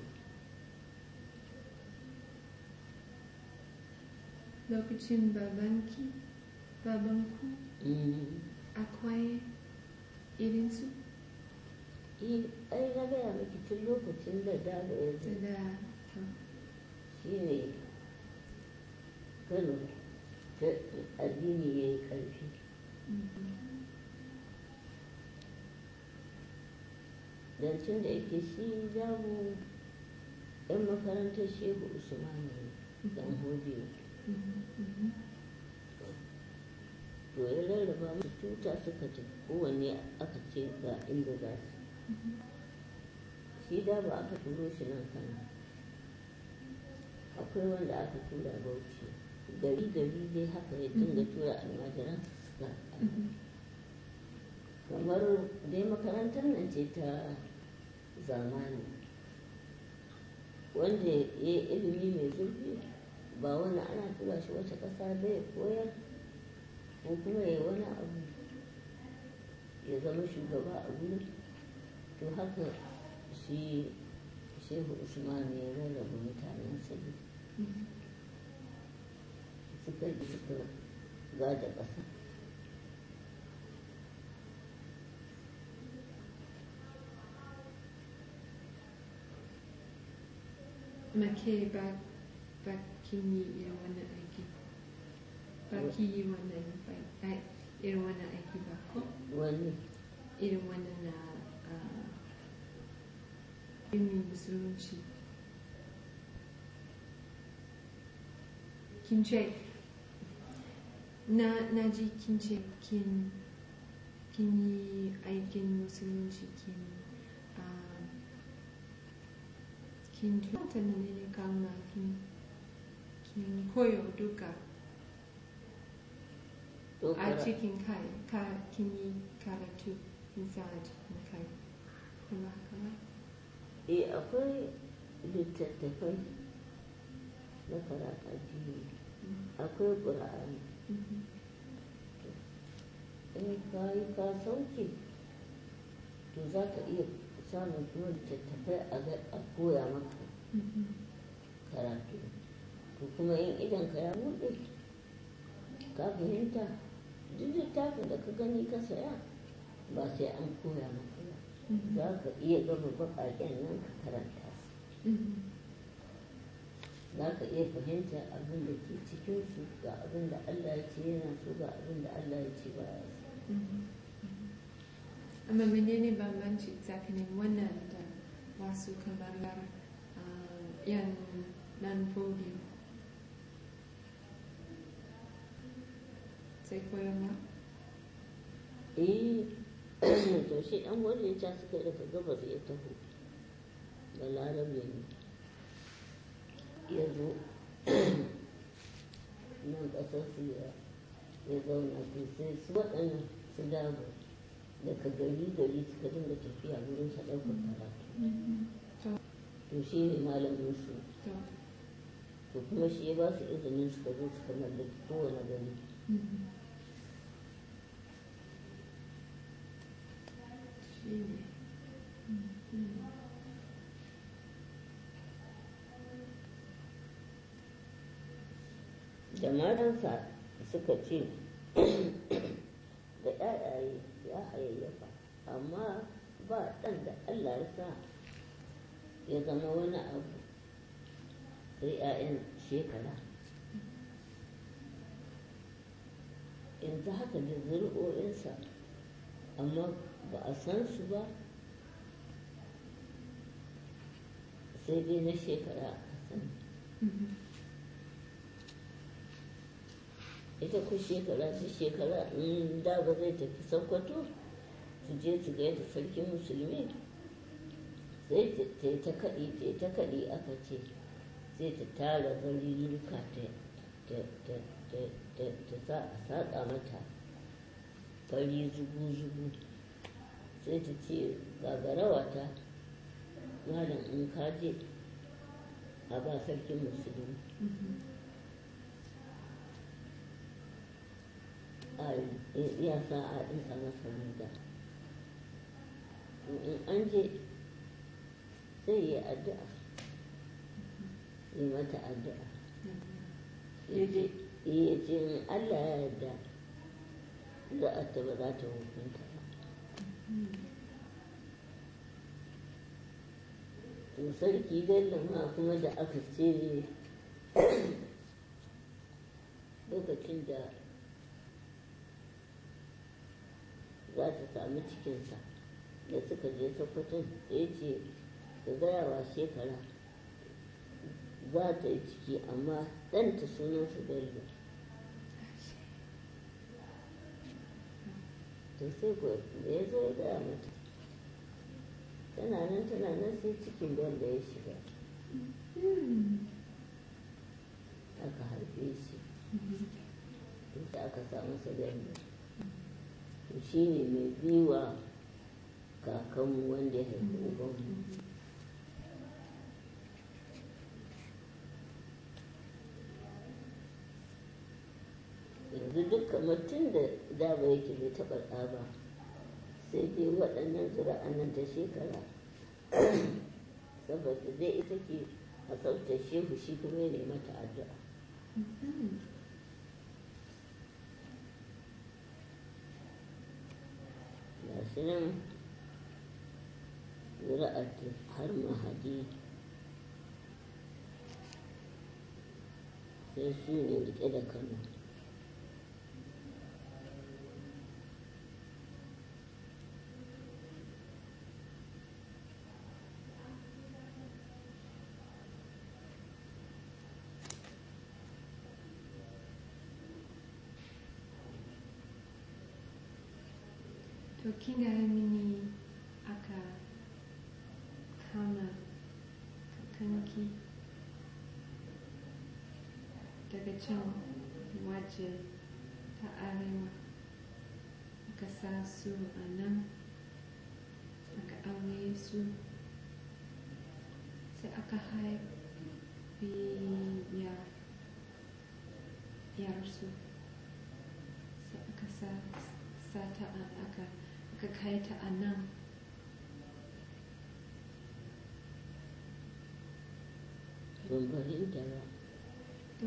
Lokacin babanki, babanku Mm, akwai irinsu eh, ai na gaya miki tun lokacin da dalo ya zo da da shi ne kano ta addini ya yi ƙarfi don tun da yake shi zamu yan makarantar shehu usmanu ne dan hodiyo to ya rarraba musu tuta suka ci kowanne aka ce ga inda za su shi da ba aka turo shi nan kana akwai wanda aka tura bauchi gari gari dai haka ya dinga tura almajiran suka kamar dai makarantar nan ce ta zamani wanda ya yi ilimi mai zurfi ba wani ana tura shi wata ƙasa bai koyar ko kuma ya wani abu ya zama shugaba a gurin to haka shi shehu usman ya rarraba mutanen sabi suka yi suka gada ƙasa Make ba ba kin yi irin wannan aiki ba ki yi wannan ba ai, irin wannan aiki ba ko wani irin wannan na ah, ilimin musulunci kin ce na na ji kin ce kin kin yi aikin musulunci kin ah, kin tuta ne ne kauna kin kin koyo duka to a kara- cikin kai ka kin yi karatu kin sa a cikin kai kuma haka ba eh akwai littattafai na karatu addini akwai ƙura'ani Mhm. in ka yi ka sauke to za ka iya samun kuma littattafai a ga- a koya maka Mhm. karatu to kuma in idanka ya buɗe ka fahimta duk littafin da ka gani ka saya ba sai an koya maka ba za ka iya gama baƙaƙen nan ka karanta su za ka iya fahimta abin da ke cikinsu ga abin da Allah ya ce yana so ga abin da Allah ya ce ba ya so amma menene bambanci tsakanin wannan da wasu kamar ah, yan nan biyu sai koyarwa eh to shi ɗan wani ya suka yi daga gabas ya taho da larabe ne ya zo nan ƙasar su ya ya zauna to sai su waɗannan su dama daga gari gari suka dinga tafiya wurin sa ɗaukar karatu to to shi ne malamin su to to kuma shi ya ba su izinin suka zo suka mallaki kowane gari shi ne da matansa suka ce da ɗayaye ya hayayyafa amma ba ɗan da Allah ya sa ya zama wani abu sai 'ya'yan shekara yanzu haka da zuri'o'insa amma ba a san su ba sai dai na shekara a sani ita ku shekara ta shekara in da ba zai tafi sokoto su je su gaida sarkin musulmi sai ta yi ta kaɗi ta yi ta kaɗi aka ce sai ta tara barirruka ta sa a saƙa mata fari zugu-zugu sai ta ce gagarawa ta malam in kaje a ba sarkin musulmi ya sa a ɗinka masa riga in an je sai yi addu'a yi mata addu'a ya ce in Allah ya yarda za a ta ba za ta hukunta ba to sarki bello ma kuma da aka ce lokacin da za ta sami cikinsa da suka je sokoton da ya ce da gayawa shekara za ta yi ciki amma ɗanta sunansa bello to sai ko da ya zo ya gaya mata tana nan tana nan sai cikin bello ya shiga aka haife shi sai aka samu sa bello to shi ne mai biwa kakanmu wanda ya haifi ubanmu yanzu dukkan mutum da daba yake bai taɓa ɗa ba sai dai waɗannan zura'an nan ta shekara saboda dai ita ke a sautar shehu shi kuma ya mata addu'a ga shi nan zura'ar har mahadi sai su ne rike da kano to kin gaya mini aka kama kakanki daga can waje ta arewa aka sa su a nan aka aure su sai aka haifi ya yarsu sai aka sa sa ta a aka aka kai ta a nan ban fahimta ba to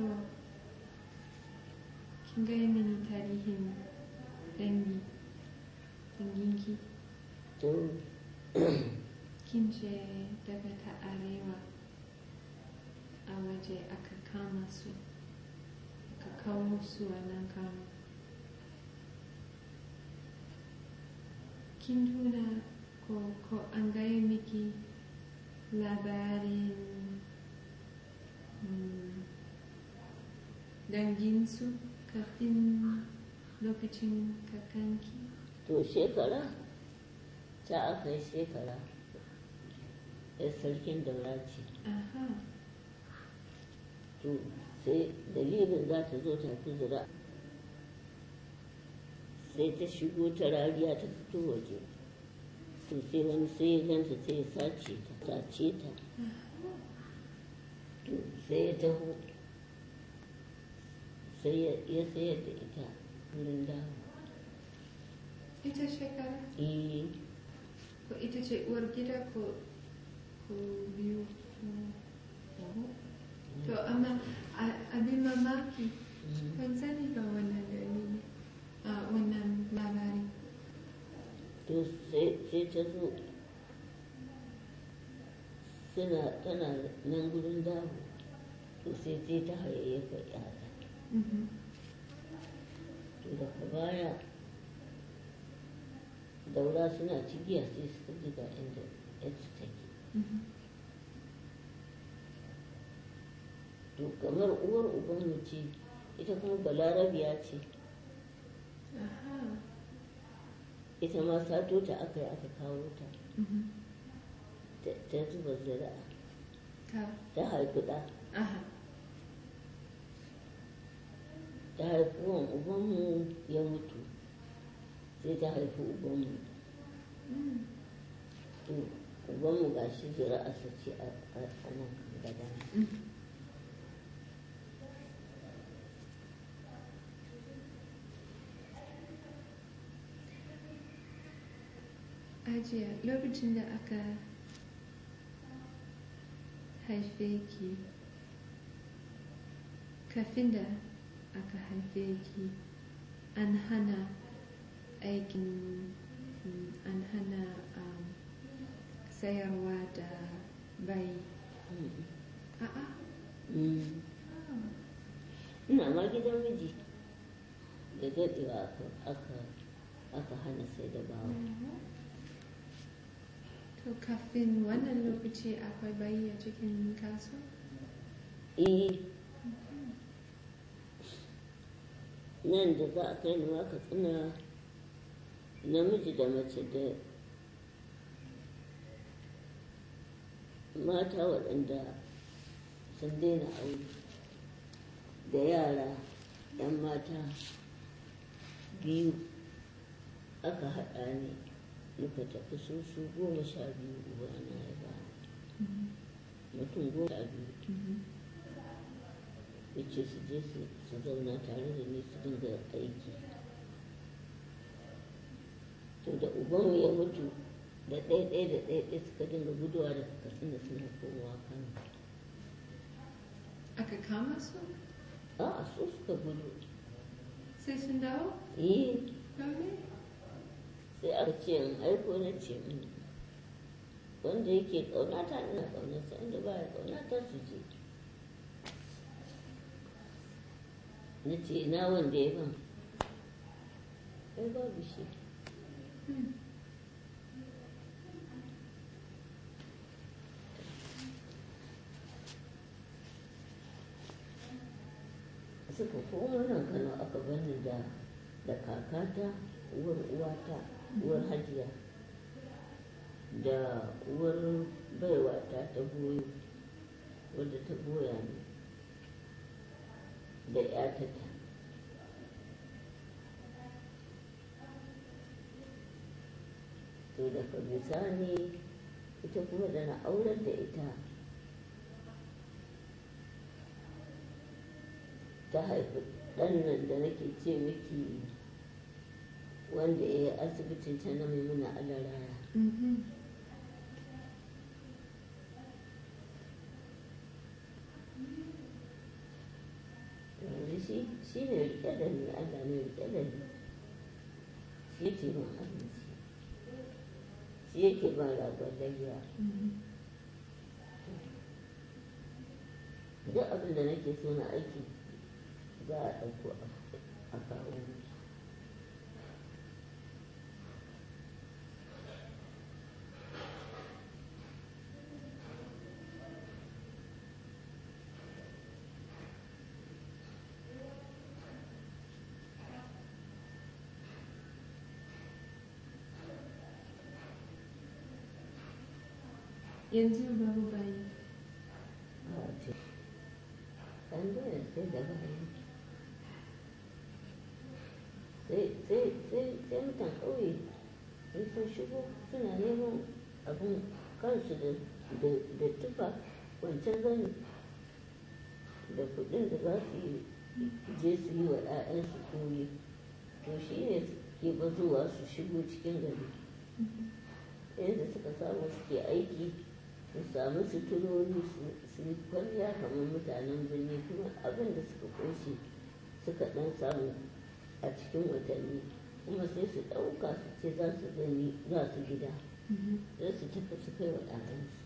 kin gaya mini tarihin dangi danginki to kin ce daga ta arewa a waje aka kama su aka kawo su a nan kano kin tuna ko, ko an gaya miki labarin mm, danginsu kafin lokacin kakanki to shekara ta aka yi shekara ya sarkin daura ce aha to sai dalilin za ta zo ta fi zira sai ta shigo ta rariya ta fito waje to sai wani sai ya ganta sai ya sace ta sace ta to sai ya taho sai ya- ya sayar da ita wurin dawo ita shekara eh ko ita ce uwar gida ko ko biyu ko to amma a- abin mamaki ban sani ba wannan dalili a wannan labari to sai sai ta zo suna tana nan gurin dawo to sai sai ta hayayyafa yaya Mhm. to daga baya daura suna cigiya sai suka ji ga inda yadda take Mhm. to kamar uwar ubanmu ce ita kuma balarabiya ce aha ita ma sato ta aka yi aka kawo ta Mhm. ta- ta zuba zira'a ta ta haifi ɗa aha ta haifi wan ubanmu ya mutu sai ta haifi ubanmu Mm. to ubanmu ga shi zira'arsa ce a a nan gaba Mhm. Ajiya lokacin da aka haife ki kafin da aka haife ki an hana aikin mm, an hana um, sayarwa da bai a'a Mm. ina ma gidan miji da daɗewa aka aka aka hana sai da bawa to kafin wannan lokaci akwai bayi a cikin kasuwa eh nan da za a kai ni ma ka tsina namiji da mace da mata waɗanda sun daina aure da yara 'yan mata biyu aka haɗa ni muka tafi su su goma sha biyu ubana ya ba mutum goma sha biyu ya ce su je su su zauna tare da ni su dinga aiki to da ubanmu ya mutu da ɗaya-ɗaya da ɗaya-ɗaya suka dinga guduwa daga katsina suna komawa kano aka kama su a su suka gudu sai sun dawo eh dole sai aka ce in aiko na ce "Mm, wanda yake ƙaunata ina ƙaunarsa inda ba ya ƙaunata su je na ce ina wanda ya ban ai babu shi suka koma nan kano aka bani da da kakata uwar uwata uwar hajiya da uwar baiwata ta goyo wadda ta goya ni da yatata to daga bisani ita kuma da na aurar da ita ta haifi ɗan nan da nake ce miki wanda ya yi asibitin ta na maimuna alaraya Mhm. shi ne rike da ni Allah ne rike da ni shi yake min abinci shi yake ban ragon layya duk abin da nake so na aiki za a ɗauko a kawo mu yanzu babu bayi a ce an daina sai da bayan sai sai sai sai mutan ƙauye in sun shigo suna neman abin kansu da da da tufa wancan zani da kuɗin da za su yi je su yi wa 'ya'yansu koyi to shi ne ke bazowa su shigo cikin gari yadda suka samu suke aiki su samu suturori su yi kwalliya kamar mutanen birni kuma abin da suka ƙunshi suka ɗan samu a cikin watanni kuma sai su ɗauka su ce za su gani za su gida za su tafi su kai wa ɗayansu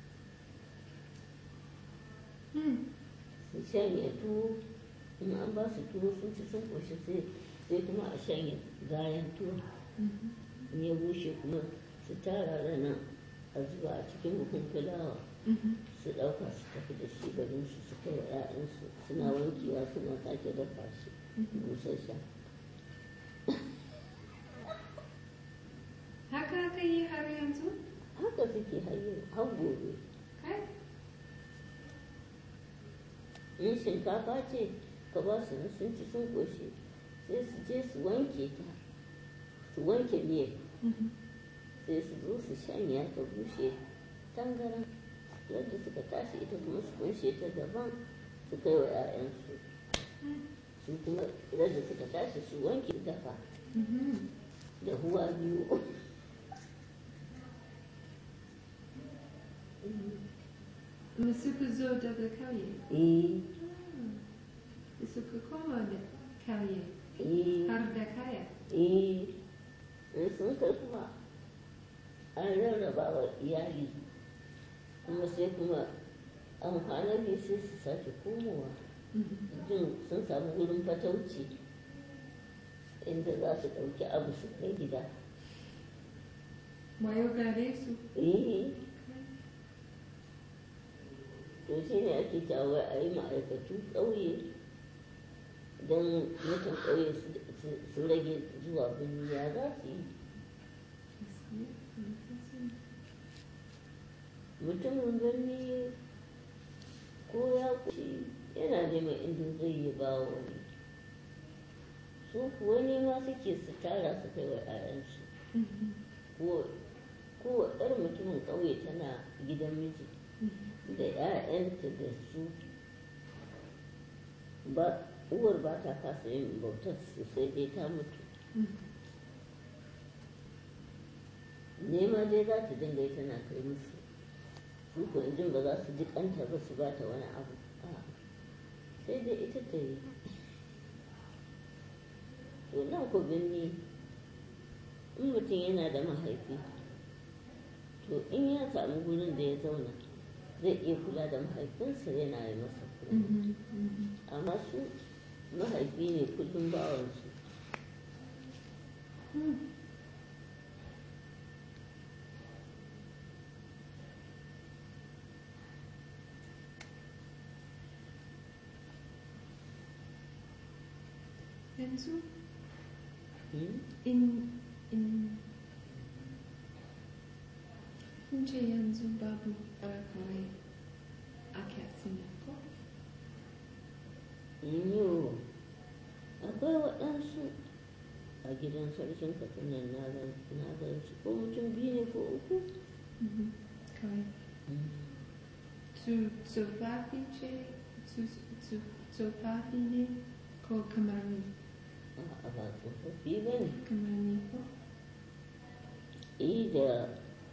su shanye tuwo in an ba su tuwo sun ci sun ƙoshi sai kuma a shanye gayan tuwo in ya bushe kuma su tara rana a zuba a cikin buhun fulawa su ɗauka su tafi da shi garin su su kai wa 'ya'yansu suna wankewa suna sake dafa shi busasshen haka aka yi har yanzu haka suke hayyar har gobe kai in shinkafa ce ka ba su na sun ci sun ƙoshi sai su je su wanke ta su wanke miyar sai su zo su shanya ta bushe tangaran yadda suka tashi ita kuma su kunshe ta daban su kai wa 'ya'yansu su kuma yadda suka tashi su wanke dafa da huwa biyu mu suka zo daga kauye eh suka koma da kauye eh har da kaya eh in sun kai kuma an rarraba wa iyali kuma sai kuma an kwana biyu sai su sake komowa jin sun samu wurin fatauci inda za su ɗauki abu su kai gida wayo gare su eh to shi ne ake cewa a yi ma'aikatu ƙauye don mutan ƙauye su- su rage zuwa birni ya za su yi mutumin birni ko ya kushi yana neman inda zai yi ba wani su kuwa nema suke su tara su kai wa 'ya'yansu ko ko ɗar mutumin ƙauye tana gidan miji da 'ya'yanta da su ba uwar ba ta kasa yin bautar su sai dai ta mutu nema dai za ta dinga yi tana kai musu su ko jin ba za su ji kanta ba su ba ta wani abu A'a. sai dai ita ta yi to nan ku birni in mutum yana da mahaifi to in ya samu gurin da ya zauna zai iya kula da mahaifinsa yana yi masa kula amma su mahaifi ne kullum bawansu yanzu Hmm? in in kun ce yanzu babu barakawai a katsina ko Yo, akwai waɗansu a gidan sarkin katsinan na gan na gan su ko mutum biyu ne ko uku kawai su tsofaffi ce su su- tsofaffi ne ko kamar ni a ba tsofaffi ba ne kamar ni ko yi da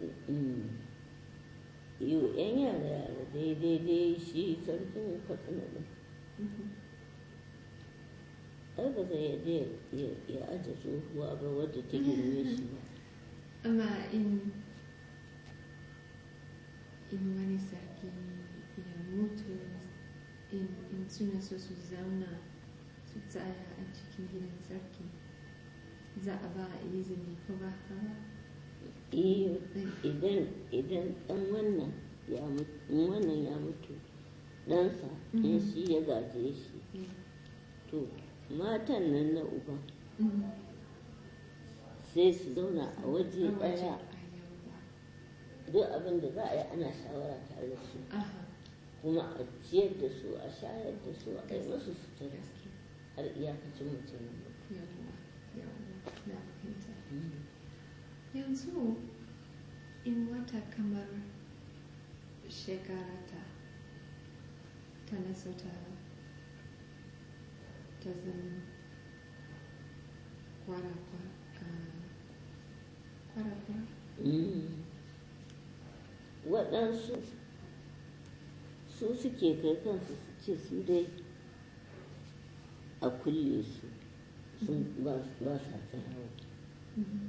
yi wa 'yan yara yara daidai dai shi sarkin katsina ne ai ba zai yadda ya- ya aje tsohuwa ba wadda ta girme shi ba amma in in wani sarki ya mutu in, in suna so su zauna su tsaya a cikin gidan sarki za a ba izini ko ba haka ba Eh, idan idan ɗan wannan ya mutu in wannan ya mutu ɗansa in Mhm. shi ya gaje shi Eh, to matan nan na uban mm. sai su zauna a waje A waje ɗaya ɗaya. duk abin da za a yi ana shawara tare da su Aha, kuma a ciyar da su a shayar da su a yi masu sutura gaske. har iyakacin mutum Yawwa, yawwa, na fahimta. yanzu in wata kamar shekara ta tana so ta ta zama kwara-kwara kwara-kwara waɗansu su suke kai kansu su ce su dai a kulle su sun ba ba sa tsayawa Mhm.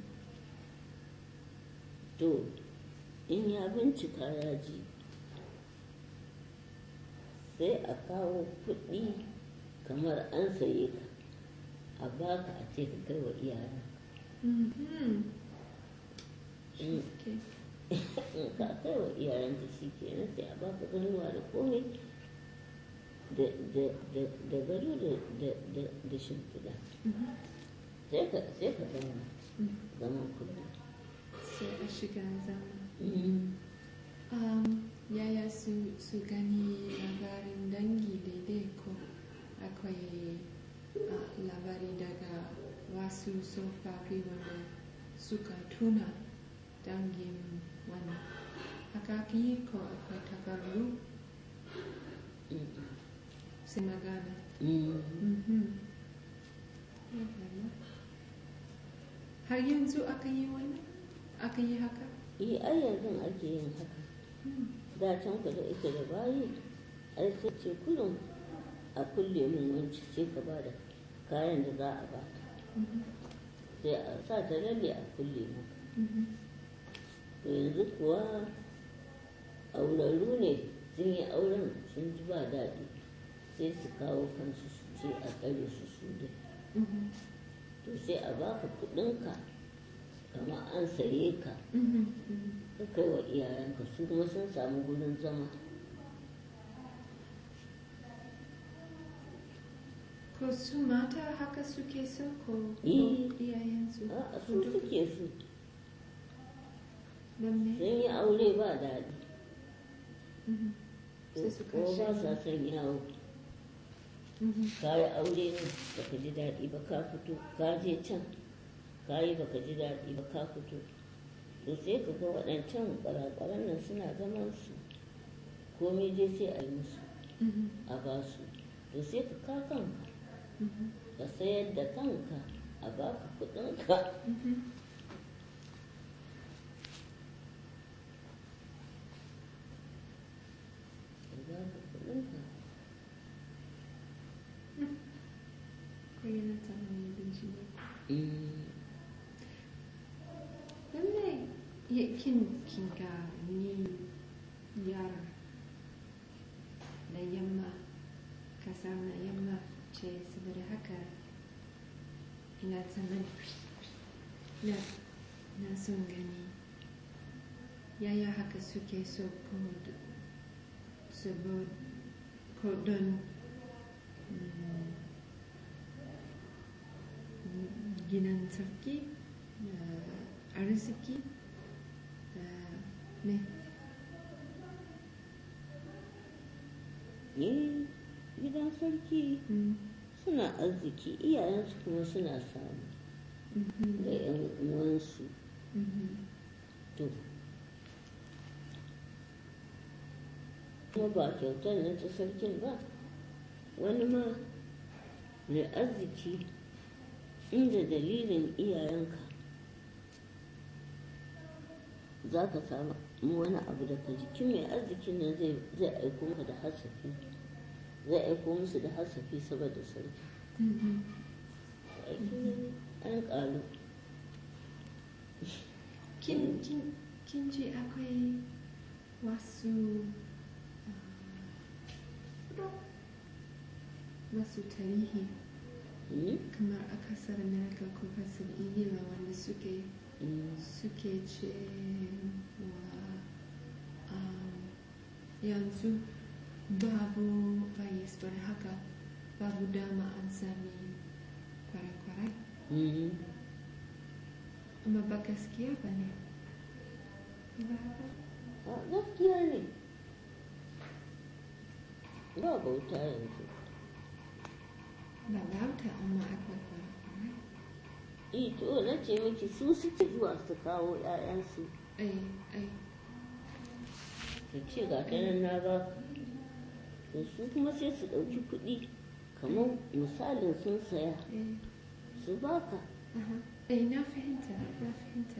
to in ya bincika ya ji sai a kawo kuɗi kamar an saye ka a baka a ce ka kai wa iyayen Mhm. Mm. Okay. in ka kai wa iyayen ka shi kenan sai a baka ganuwa da komai da da da da gado da da da da shimfiɗa Mhm. sai ka sai ka zama Mhm. zaman kuɗi sai a shiga zama Um, yaya su, su gani labarin dangi daidai ko akwai uh, labari daga wasu tsofaffi wanda suka tuna dangin wani haka ake yi ko akwai takardu sai magana Mhm. Yawwa. har yanzu aka yi wannan aka yi haka eh ai yanzu ake yin haka da can ku da ake da bayi ai sai ce kullum a kulle min wanci sai ka ba da kayan da za a ba Mhm. sai a sa ta lalle a kulle maka Mhm. to yanzu kuwa aurarru ne sun yi auren sun ji ba daɗi sai su kawo kansu su ce a tsare su su dai Mhm. to sai a baka kuɗinka kama an saye ka Mhm. Mhm. ka kai wa iyayenka su kuma sun samu gurin zama Ko su mata haka suke so ko ko Eh. iyayensu? a su suke su Don me? sun yi aure ba daɗi Mhm. Sai su ko ba kashe. sa son yawo Mhm. ka yi aure ne baka ji daɗi ba ka fito ka je can ka yi baka ji daɗi ba ka fito to sai ka ga waɗancan ƙwararren nan suna zaman su komai dai sai a yi musu Mhm. a ba su to sai ka ka kanka Mhm. ka sayar da kanka a baka kuɗinka Mhm. a baka kuɗinka Ko yana tsarin abinci ne. Mm, Lallai ya kin kin ga ni yara da yamma kasar na yamma ce saboda haka ina tsanan na na son gani yaya haka suke so ko d- saboda ko don mm, ginin sarki da arziki da me eh gidan sarki Mm, suna arziki iyayensu kuma suna samu mhm, da 'yan uwansu mhm, to kuma ba kyautar nan ta sarkin ba wani ma mai arziki inda dalilin iyayenka za ka samu wani abu daga jikin mai arzikin nan zai zai aiko maka da hasafi zai aiko musu da hasafi saboda sarki mhm, aiki an ƙaru kin kin kin ji akwai wasu ah, wasu tarihi Mm, kamar a kasar America ko kasar Ingila wanda suke mm, suke ce wa um, yanzu babu bias bane haka babu dama an sami kwarai-kwarai mm. amma ba gaskiya ba ne ba haka A gaskiya ne ba bauta yanzu ba lauta amma akwai kwarai-kwarai Eh, to na ce miki su suke zuwa su kawo 'ya'yansu ai ai su ce ga ta nan na ba to su kuma sai su ɗauki kuɗi kamar misalin sun saya ai su baka aha ai na fahimta na fahimta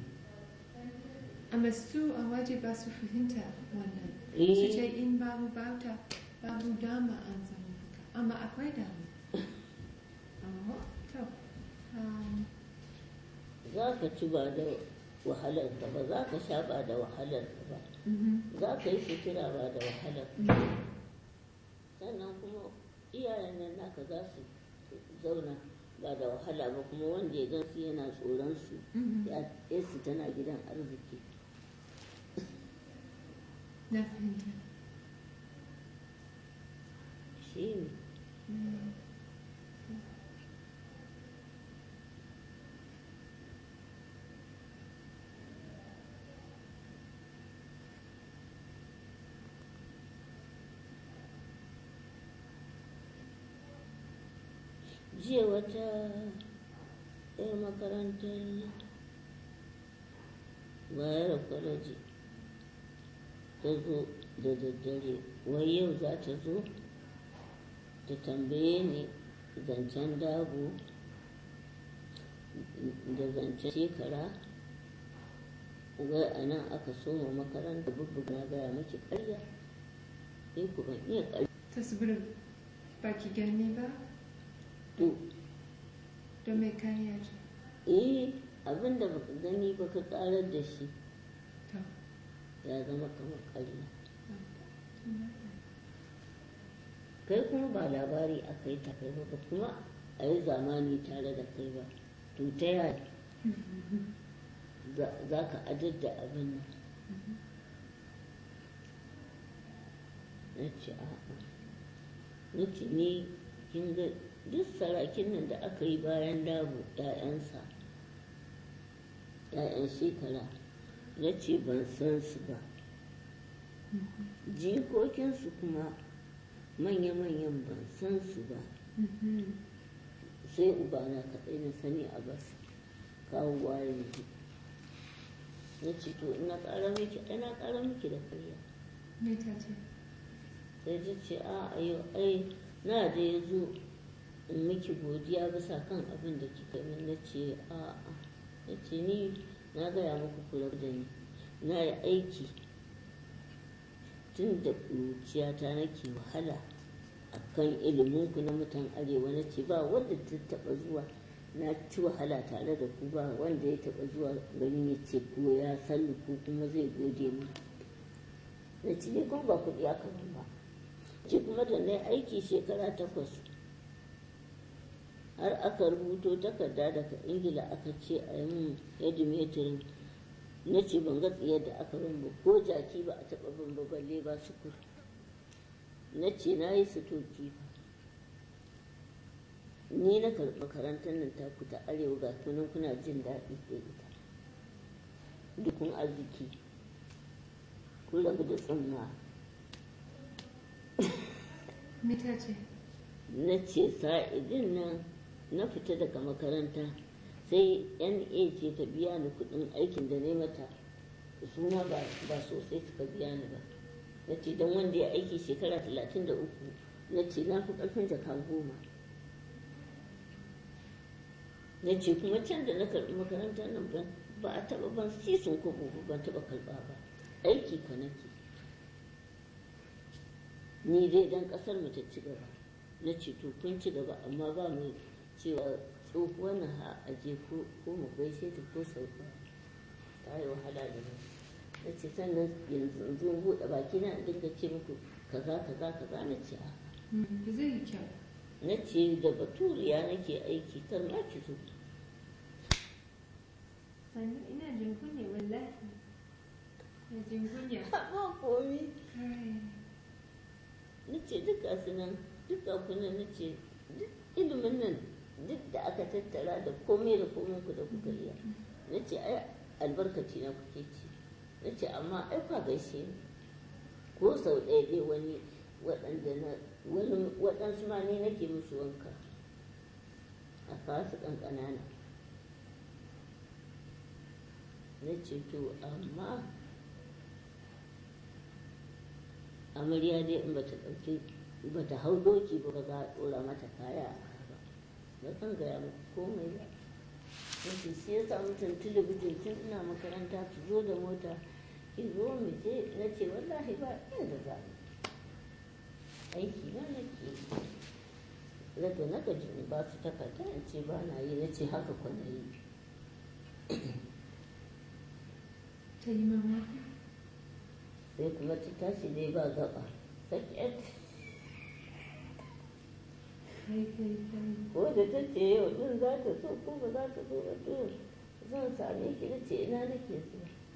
amma su a waje ba su fahimta wannan Eh. su ce in babu bauta babu dama an samu haka amma akwai dama Aha, to um, za ka ci ba da wahalar ka ba za ka sha ba da wahalar ka ba mhm, za ka yi sutura ba da wahalar ka mhm. sannan kuma iyayen nan naka za su zauna ba da wahala ba kuma wanda ya gan su yana tsoron su Mhm. ya su tana gidan arziki na fahimta shi ne Mm. jiya wata ɗaya makarantar bayar kwalaji ta zo da daddare wai yau za ta zo ta tambaye ni zancen dabo da zancen shekara wai a nan aka soma makaranta bubbuga na gaya maki karya sai ku ban iya karya ta saboda ba ki gani ba to don mai kariya ce eh abin da baka gani ba ka karar da shi to ya zama kamar karya mm. kai kuma ba labari aka yi ta kai ba ba kuma a yi zamani tare da kai ba to ta yaya za- za ka adar da abin nan na ce a'a na ce ni kin ga duk sarakin nan da aka yi bayan dabo ‘ya'yansa ‘ya'yan shekara na ce ban san su ba jikokinsu kuma manya-manyan ban san su ba Mhm. sai ubana kaɗai na sani a bas kawowa yanzu na ce to ina ƙara miki ina ƙara miki da karya me ta ce sai ta ce a a yau ai na da ya zo in miki godiya bisa kan abin da kika min na ce a a na ce ni na gaya muku kula da ni na yi aiki tun da ƙuruciyata nake wahala a kan iliminku na mutan arewa na ce ba wanda ta taɓa zuwa na ci wahala tare da ku ba wanda ya taɓa zuwa garin ya ce ko ya sallu ko kuma zai gode mu na ce ni kuma ba kuɗi aka ban ba ce kuma da na yi aiki shekara takwas har aka rubuto takarda daga ingila aka ce a yi min hedimetrin na ce ban ga tsiyar da aka ban ba ko jaki ba a taɓa ban ba balle ba sukur na ce na yi sutoki ba ni na karɓi makarantar nan ta ta arewa ga kunan kuna jin daɗi da ita dukun arziki kun rabu da tsamma me ta ce na ce sa'idin nan na fita daga makaranta sai na ce ta biya ni kudin aikin da ne mata suna ba ba sosai suka biya ni ba na ce don wanda ya aiki shekara talatin da uku na ce na fi ƙarfin jaka goma na ce kuma can da na karɓi makarantar nan ban ba a taɓa ban sisin kwabo ba ban taɓa karɓa ba aiki ka nake ni dai dan ƙasar mu ta ci gaba na ce to kun ci gaba amma ba mu cewa tsohuwar na ha a je ko ko mu gaishe ta ko sau ɗaya. ta yi wahala da mu na ce sannan yanzu in zo in buɗe baki na in dinga ce muku kaza kaza kaza na ce a Mm, ba zai yi kyau na ce da baturiya nake aiki kar ma ki zo sannu ina jin kunya wallahi ina jin kunya ba komi kai na ce duk gasu nan duk ga ku nan na ce duk ilimin nan duk da aka tattara da komai da komai ku da kuka iya na ce ai albarkaci na kuke ci na ce amma ai kwa gaishe ni ko sau ɗaya dai wani waɗanda na wani waɗansu ma ne nake musu wanka a kasu ƙanƙanana na ce to amma amarya dai in bata ɗauki bata hau doki ba ba za a ɗora mata kaya a ba ba zan gaya muku komai ba wasu shi ya samu tun talabijin tun ina makaranta su zo da mota ki zo mu je na ce wallahi ba inda za mu aiki na nake yi daga na gaji in ba su takarda in ce ba na yi na ce haka kwana yi ta yi mamaki sai kuma ta tashi dai ba gaba saket kai kai kai ko da ta ce yau din za ta so ko ba za ta so ba to zan same ki da ce ina nake so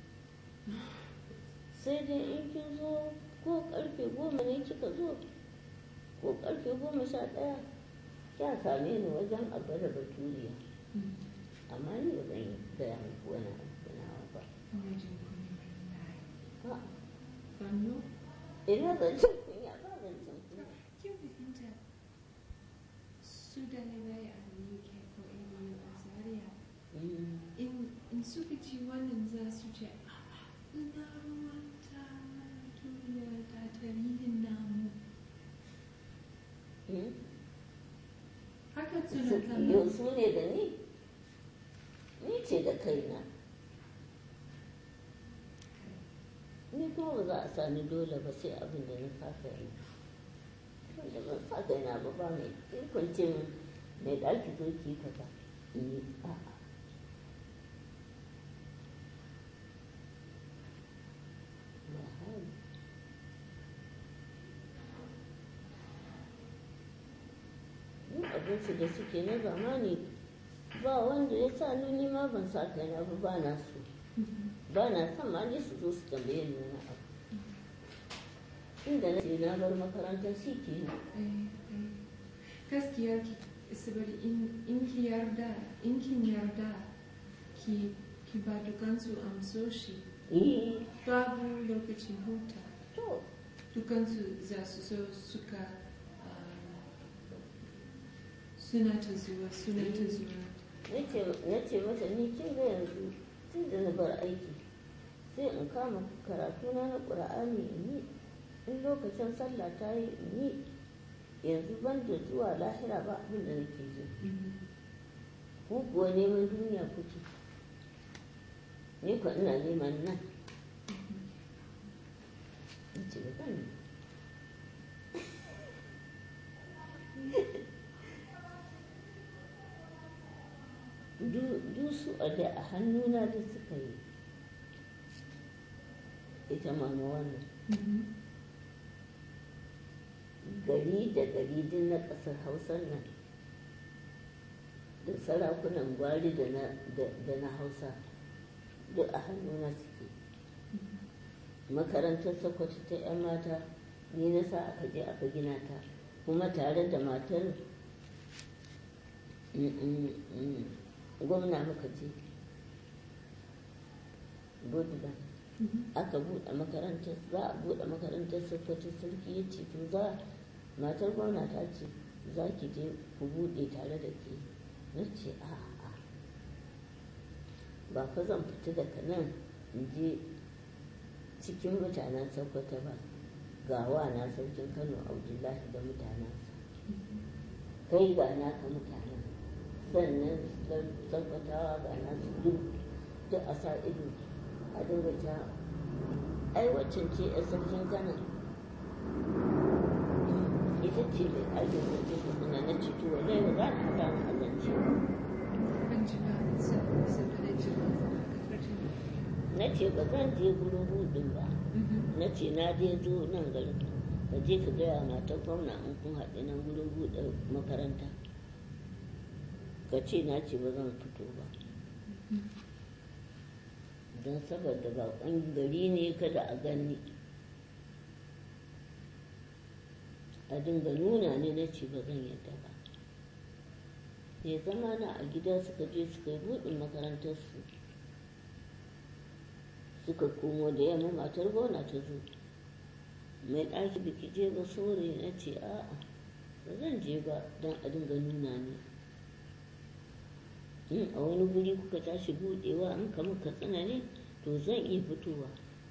sai dai in kin zo ko karfe goma ne kika zo ko karfe goma sha ɗaya kya same ni wajen abba da baturiya Mm, amma ni ba zan yi gaya muku wani abu nawa ba ina jin kunya wallahi A'a, sannu ina zancen kunya ba zancen kunya kin fahimta su dalibai a UK ko ABU a Zaria Mm. in in suka ci wannan za su ce "A'a, ina ruwanta duniya da tarihin namu Mm. haka suna Su- kallon yau su ne da ni ni ce da kaina ni kuma ba za a sani dole ba sai abin da na saka yi wanda ban sa kaina ba ba mai ikon ce min mai ɗaki zo ki kaza in yi a'a ba hali duk abinci da suke na zamani ba wanda ya sa ni ni ma ban sa kaina ba ba na so ba na son ma ne su zo su tambaye ni wani abu inda na ce na bar makarantar shi ke Eh, eh. gaskiya ki saboda in in ki yarda in kin yarda ki ki ba dukansu amsoshi yi babu lokacin huta to dukansu za su so suka um, suna ta zuwa suna ta zuwa na ce mata ni kin ga yanzu tun da na bar aiki sai in kama karatuna na ƙura'ani in yi in lokacin sallah ta yi in yi yanzu ban da zuwa lahira ba abin da nake ji ku kuwa neman duniya kuke ni kuwa ina neman nan in ce ba zan yi du su a da a hannuna da suka yi ita mama wannan gari da gari din na ƙasar hausar nan da sarakunan gwari da na, da, da na hausa duk a hannuna suke makarantar sokoto ta 'yan mata ni na sa aka je aka gina ta kuma tare da matar mm, mm, mm, gwamna muka je goodland aka buɗe makarantar za a buɗe makarantar sokoto sarki ya ce to za matar gwamna ta ce za ki je ku buɗe tare da ke na ce a'a ba fa zan fita daga nan in je cikin mutanen sokoto ba ga wa na sarkin kano abdullahi da mutanensa kai ga naka mutanen sannan tabbatawa ga nasu duk duk a sa ido a dinga ta ai waccan ce a sarkin kano ita ce mai ajin da ke kuma na ciki wallahi ba za ta haɗa mu a zance ba ban ji ba so saboda ji ba ka furta na ce ba zan je gurin hudun ba na ce na je zo nan garin ka je ka gaya matar gwamna in kun haɗu nan gurin buɗe makaranta ka ce na ce ba zan fito ba don saboda baƙon gari ne kada a gani a dinga nuna ne na ce ba zan yadda ba ya zama na a gida suka je suka yi buɗin makarantarsu suka komo da yamma matar gona ta zo mai ɗaki biki je ba saurayi na ce a'a ba zan je ba don a dinga nuna ne in a wani guri kuka tashi buɗewa an kama katsina ne to zan iya fitowa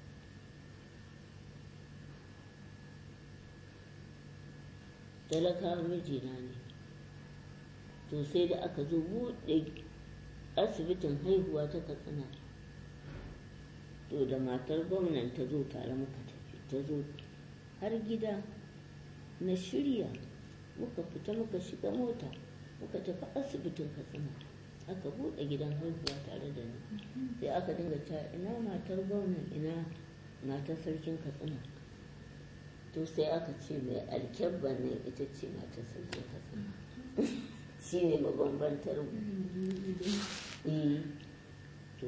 talakawa mijina ne to sai da aka zo buɗe asibitin haihuwa ta katsina to da matar gwamnan ta zo tare muka tafi ta zo har gida na shirya muka fita muka shiga mota muka tafi asibitin katsina aka buɗe gidan haihuwa tare da ni sai aka dinga ta ina matar gwamnan ina matar sarkin katsina to sai aka ce mai alkyabban nan ita ce matar sarkin katsina shi ne mabambantar mu eh to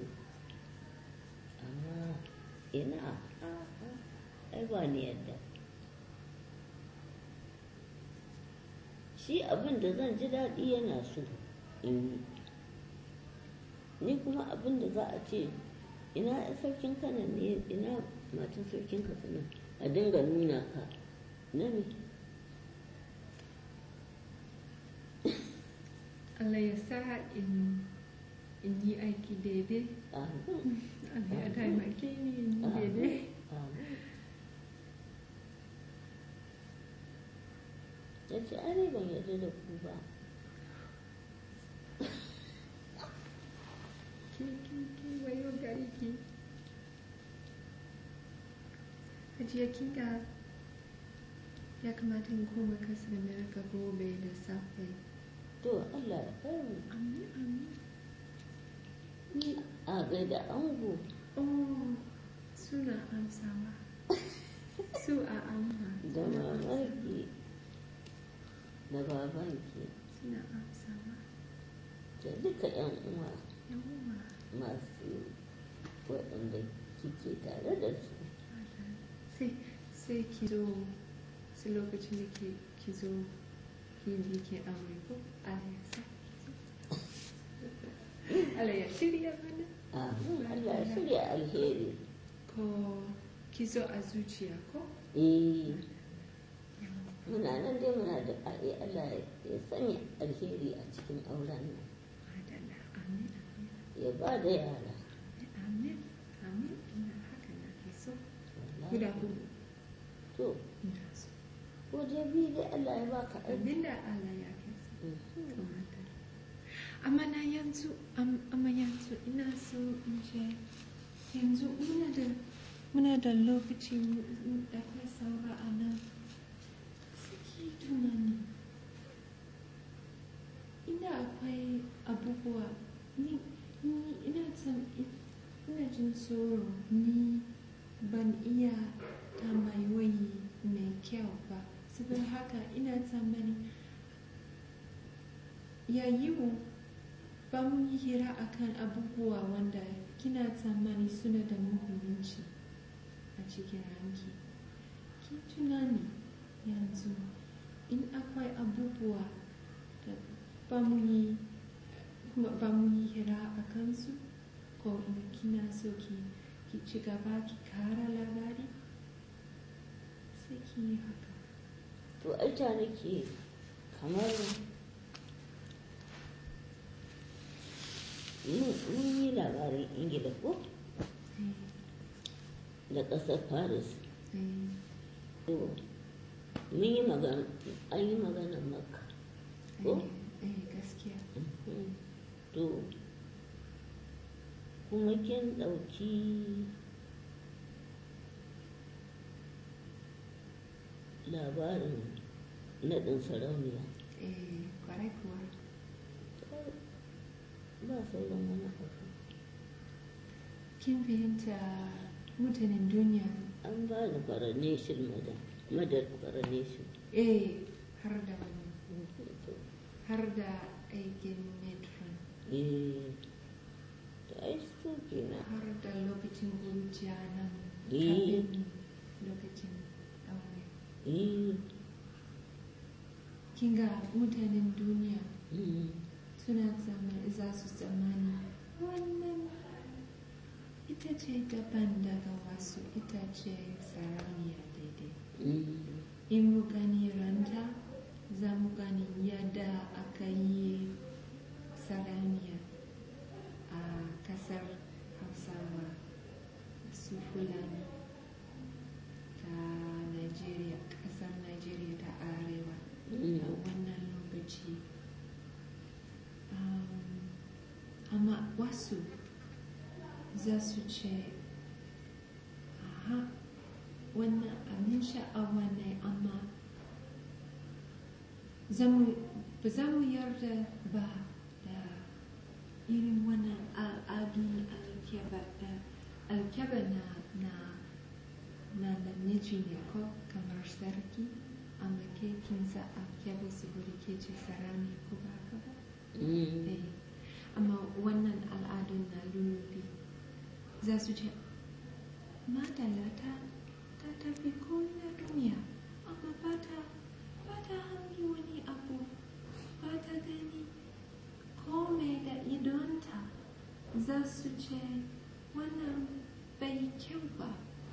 amma ina ai ba ni yadda shi abin da zan ji daɗi yana so in yi ni kuma abin da za a ce ina sarkin kanan ne ina matan sarkin katsina a dinga nuna ka na me Allah ya sa in in yi aiki daidai amin Allah ya taimake ni in yi daidai amin ya ce ai ban yarda da ku ba ki ki ki wayo gari ki Hajiya kin ga ya kamata in koma kasar Amerika gobe da safe. to Allah ya kai mu Amin amin. ni a gaida ango Oh, suna amsawa. Su a amma. da mamaki da babanki Suna amsawa. da duka yan uwa Yawwa. masu waɗanda kike tare da su Sai sai ki zo sai lokacin da ke ki zo ki yi ke aure ko Allah ya sa. Allah ya shirya mana. amin Allah ya shirya alheri Ko ki zo a zuciya ko? eh muna nan dai muna da ƙa'i Allah ya sanya alheri a cikin auren nan Madalla. Amin amin. ya ba da yara Amin amin. Ina haka na ke so. wallahi. Guda hudu. to Ina so. ko dai biyu dai Allah ya baka aiki Abinda Allah ya ke so. Mhm. To, madalla. Amma na yanzu, am- amma yanzu ina so in ce yanzu muna da muna da lokaci mu- da akwai saura a nan. Saki tunani. Inda akwai abubuwa ni ni ina son ina jin tsoro ni ban iya tambayoyi mai kyau ba saboda haka ina tsammani ya yiwu ba mu yi hira akan abubuwa wanda kina tsammani suna da muhimmanci a cikin ranki ki tunani yanzu in akwai abubuwa da ba mu yi ba mu yi hira a kansu ko in kina so ki ki ci gaba ki kara labari sai ki yi haka to ai ta nake kamar mun mun yi labarin ingila ko eh, da ƙasar paris eh, to mun yi magana an yi maganar makka ko eh, eh, gaskiya Mhm. to kuma kin ɗauki labarin naɗin sarauniya eh, kwarai kuwa ba sauran wani abu kin fahimta mutanen duniya an ba da coronation madam madar coronation eh har da wani har da aikin metron eh to ai su kenan har da lokacin kuruciya nan Eh. kafin lokacin aure eh kin ga mutanen duniya mm, suna tsammani za su tsammani wannan ita ce daban daga wasu ita ce sarauniya daidai mm, in mu gani ranta za mu gani yadda aka yi sarauniya a kasar hausawa su fulani ta nigeria kasar nigeria ta arewa a mm, wannan lokaci Um, amma wasu za su ce aha wannan abin sha'awa ne amma zamu- ba za mu yarda ba da irin wannan al'adun alkyaba da alkyaba na na na namiji ne ko kamar sarki amma ke kin sa alkyaba saboda ke ce sarani ko ba haka ba mm, Eh, amma wannan al'adun na lullubi za su ce madalla ta ta tafi ko'ina duniya amma ba ta ba ta hangi wani abu ba ta gani kome da idonta za su ce wannan bai kyau ba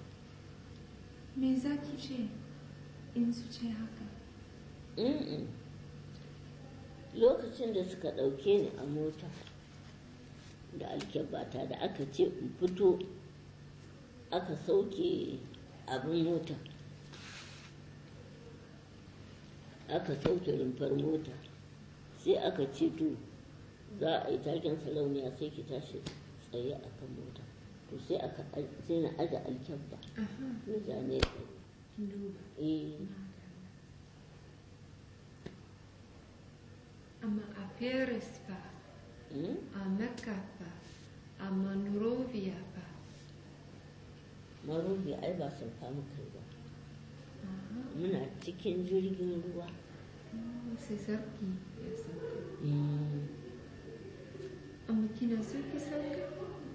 me za ki ce in su ce haka mm. lokacin da suka ɗauke ni a mota da alkyabata da aka ce in fito aka sauke abin mota aka sauke rumfar mota sai aka ce to za a yi taken sarauniya sai ki tashi tsaye a kan mota to sai aka sai na aje alkyabba aha na zane tsaye kin duba eh amma a paris ba mm? a mecca ba a monrovia ba marubi ai ba sun kama kai ba Aha. muna cikin jirgin ruwa Oh, sai sarki ya sauka Mm. amma kina so ki sauka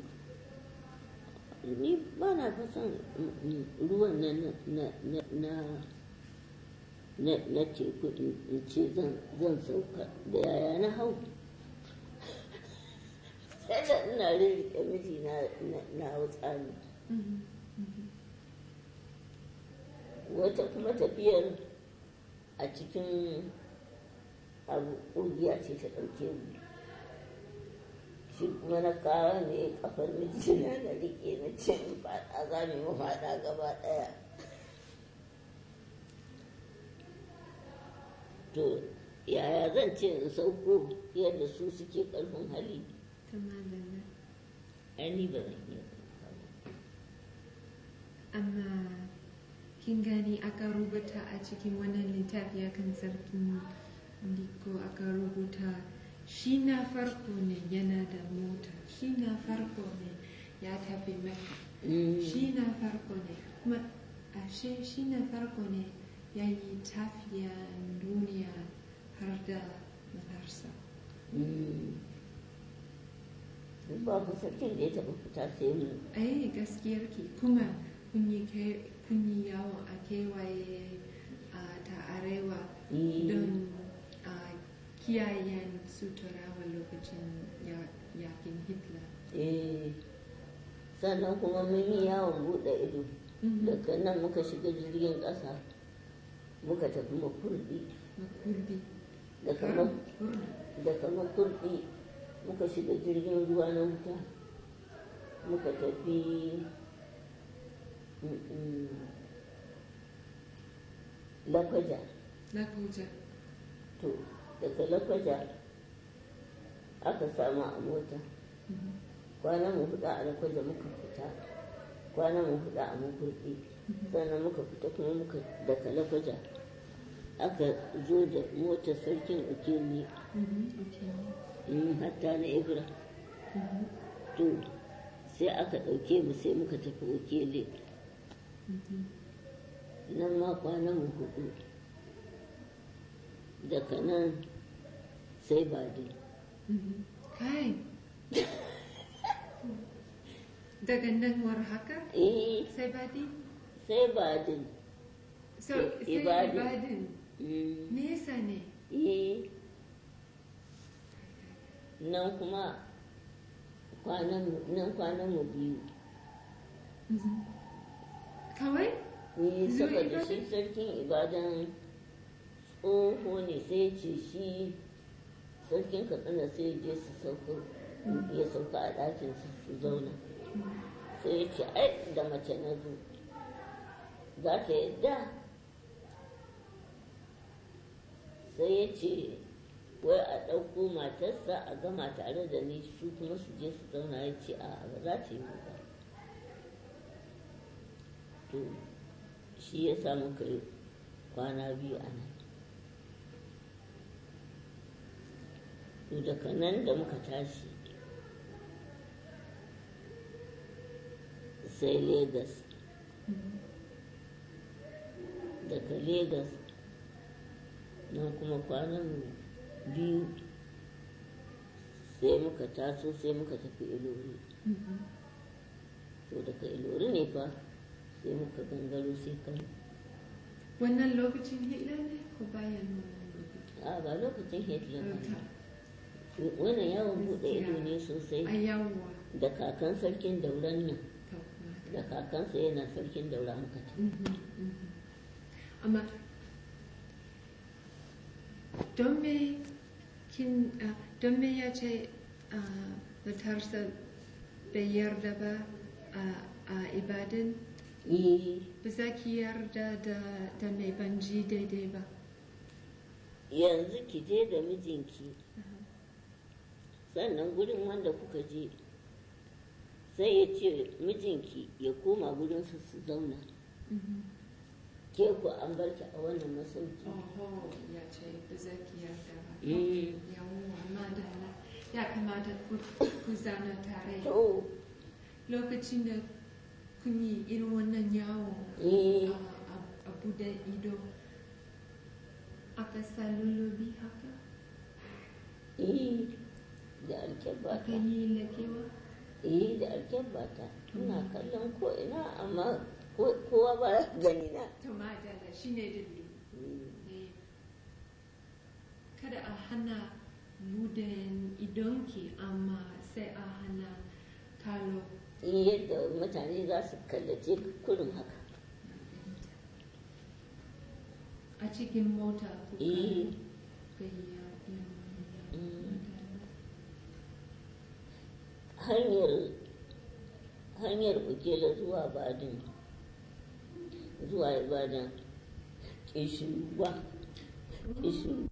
ni ba na fa son mm, mm, ruwan na na na na na na na teku in in ce zan zan sauka da yaya na hau sai da ina rirriƙe miji na na na hau tsani Mhm, mhm. wata kuma tafiyar a cikin abu ƙungiya ce ta ɗauke mu shi kuma na kawo ne kafar mijina na riƙe na ce in faɗa za mu yi faɗa gaba ɗaya to yaya zan ce in sauko yadda su suke ƙarfin hali ta malala ai ni ba zan iya sauka ba. amma kin gani aka rubuta a cikin wannan littafi akan sarkin diko aka rubuta shi na farko ne yana da mota shi na farko ne ya tafi maka Mm. shi na farko ne kuma ashe shi na farko ne ya yi tafiyan duniya har da matarsa Mm. ba ku sarkin da ya taɓa fita sai mu ai gaskiyarki kuma kun yi ke- kun yi yawon a kewaye a ta arewa Mm. don a kiyayen suturawa lokacin ya- yakin hitler Eh, sannan kuma mun yi yawon buɗe ido Mhm. daga nan muka shiga jirgin ƙasa muka tafi makurdi makurdi daga Har ma- kurdi. daga makurdi muka shiga jirgin ruwa na wuta muka tafi mm, mm, lakwaja Lakuja. to daga lakwaja aka samu a mota Mhm. kwanan mu huɗu a lakwaja muka fita kwanan mu huɗu a makurdi sannan muka fita kuma muka daga lakwaja aka zo da motar sarkin ukemi Mhm, okay. in hatta na ibra to sai aka ɗauke mu sai muka tafi okele nan ma kwanan mu hudu daga nan sai badi kai daga nan war haka eh sai badi sai badin so I- sai Ibadin. ibadin Mm, nesa ne eh nan kuma kwanan mu- nan kwanan mu biyu kawai ni Zuwa saboda shi Ibadan? sarkin ibadan tsoho ne sai ce shi sarkin katsina sai je su sauko ya sauka a ɗakin su su zauna sai ya ce ai da mace na zo za ta yadda sai ya ce wai a ɗauko matarsa a gama tare da ni su kuma su je su zauna ya ce a ba za ta yi ba to shi ya sa muka yi kwana biyu a nan to daga nan da muka tashi sai Legas. daga Legas nan kuma kwanan biyu sai muka taso sai muka tafi ilori to daga ilori ne fa sai muka gangaro sai kano wannan lokacin hitler ne ko bayan wannan lokacin a ba lokacin hitler ba Ta- ne. wannan yawon buɗe ido ne sosai a yawwa da kakan sarkin dauran nan to da kakansa yana sarkin daura muka tafi Mhm, mhm. amma don me kin ah, don me ya ce ah, matarsa bai yarda ba a- a ibadan Eh, ba za ki yarda da da mai banji daidai ba yanzu ki je da mijinki sannan gurin wanda kuka je sai ya ce mijinki ya koma gurinsu su zauna Mhm. ke ku an bar ki a wannan masauki Oho, ya ce ba za ki yarda ba Mm. yawwa madalla ya kamata ku ku zana tare to lokacin da kun yi irin wannan yawo eh, a- a- a bude ido aka sa lullubi haka eh, da aka alkyabata yi lakewa eh da alkyabata ina kallon ko ina amma ko- kowa ba ya gani na to madalla shi ne dalili Mm. Eh, kada a hana bude idonki amma sai a hana kalo Eh, yadda mutane za su kallace kurin haka a cikin mota kuka Eh. gayya irin Mm. wannan hanyar hanyar bukela zuwa badin zuwa ibadan ƙishirwa ƙishirwa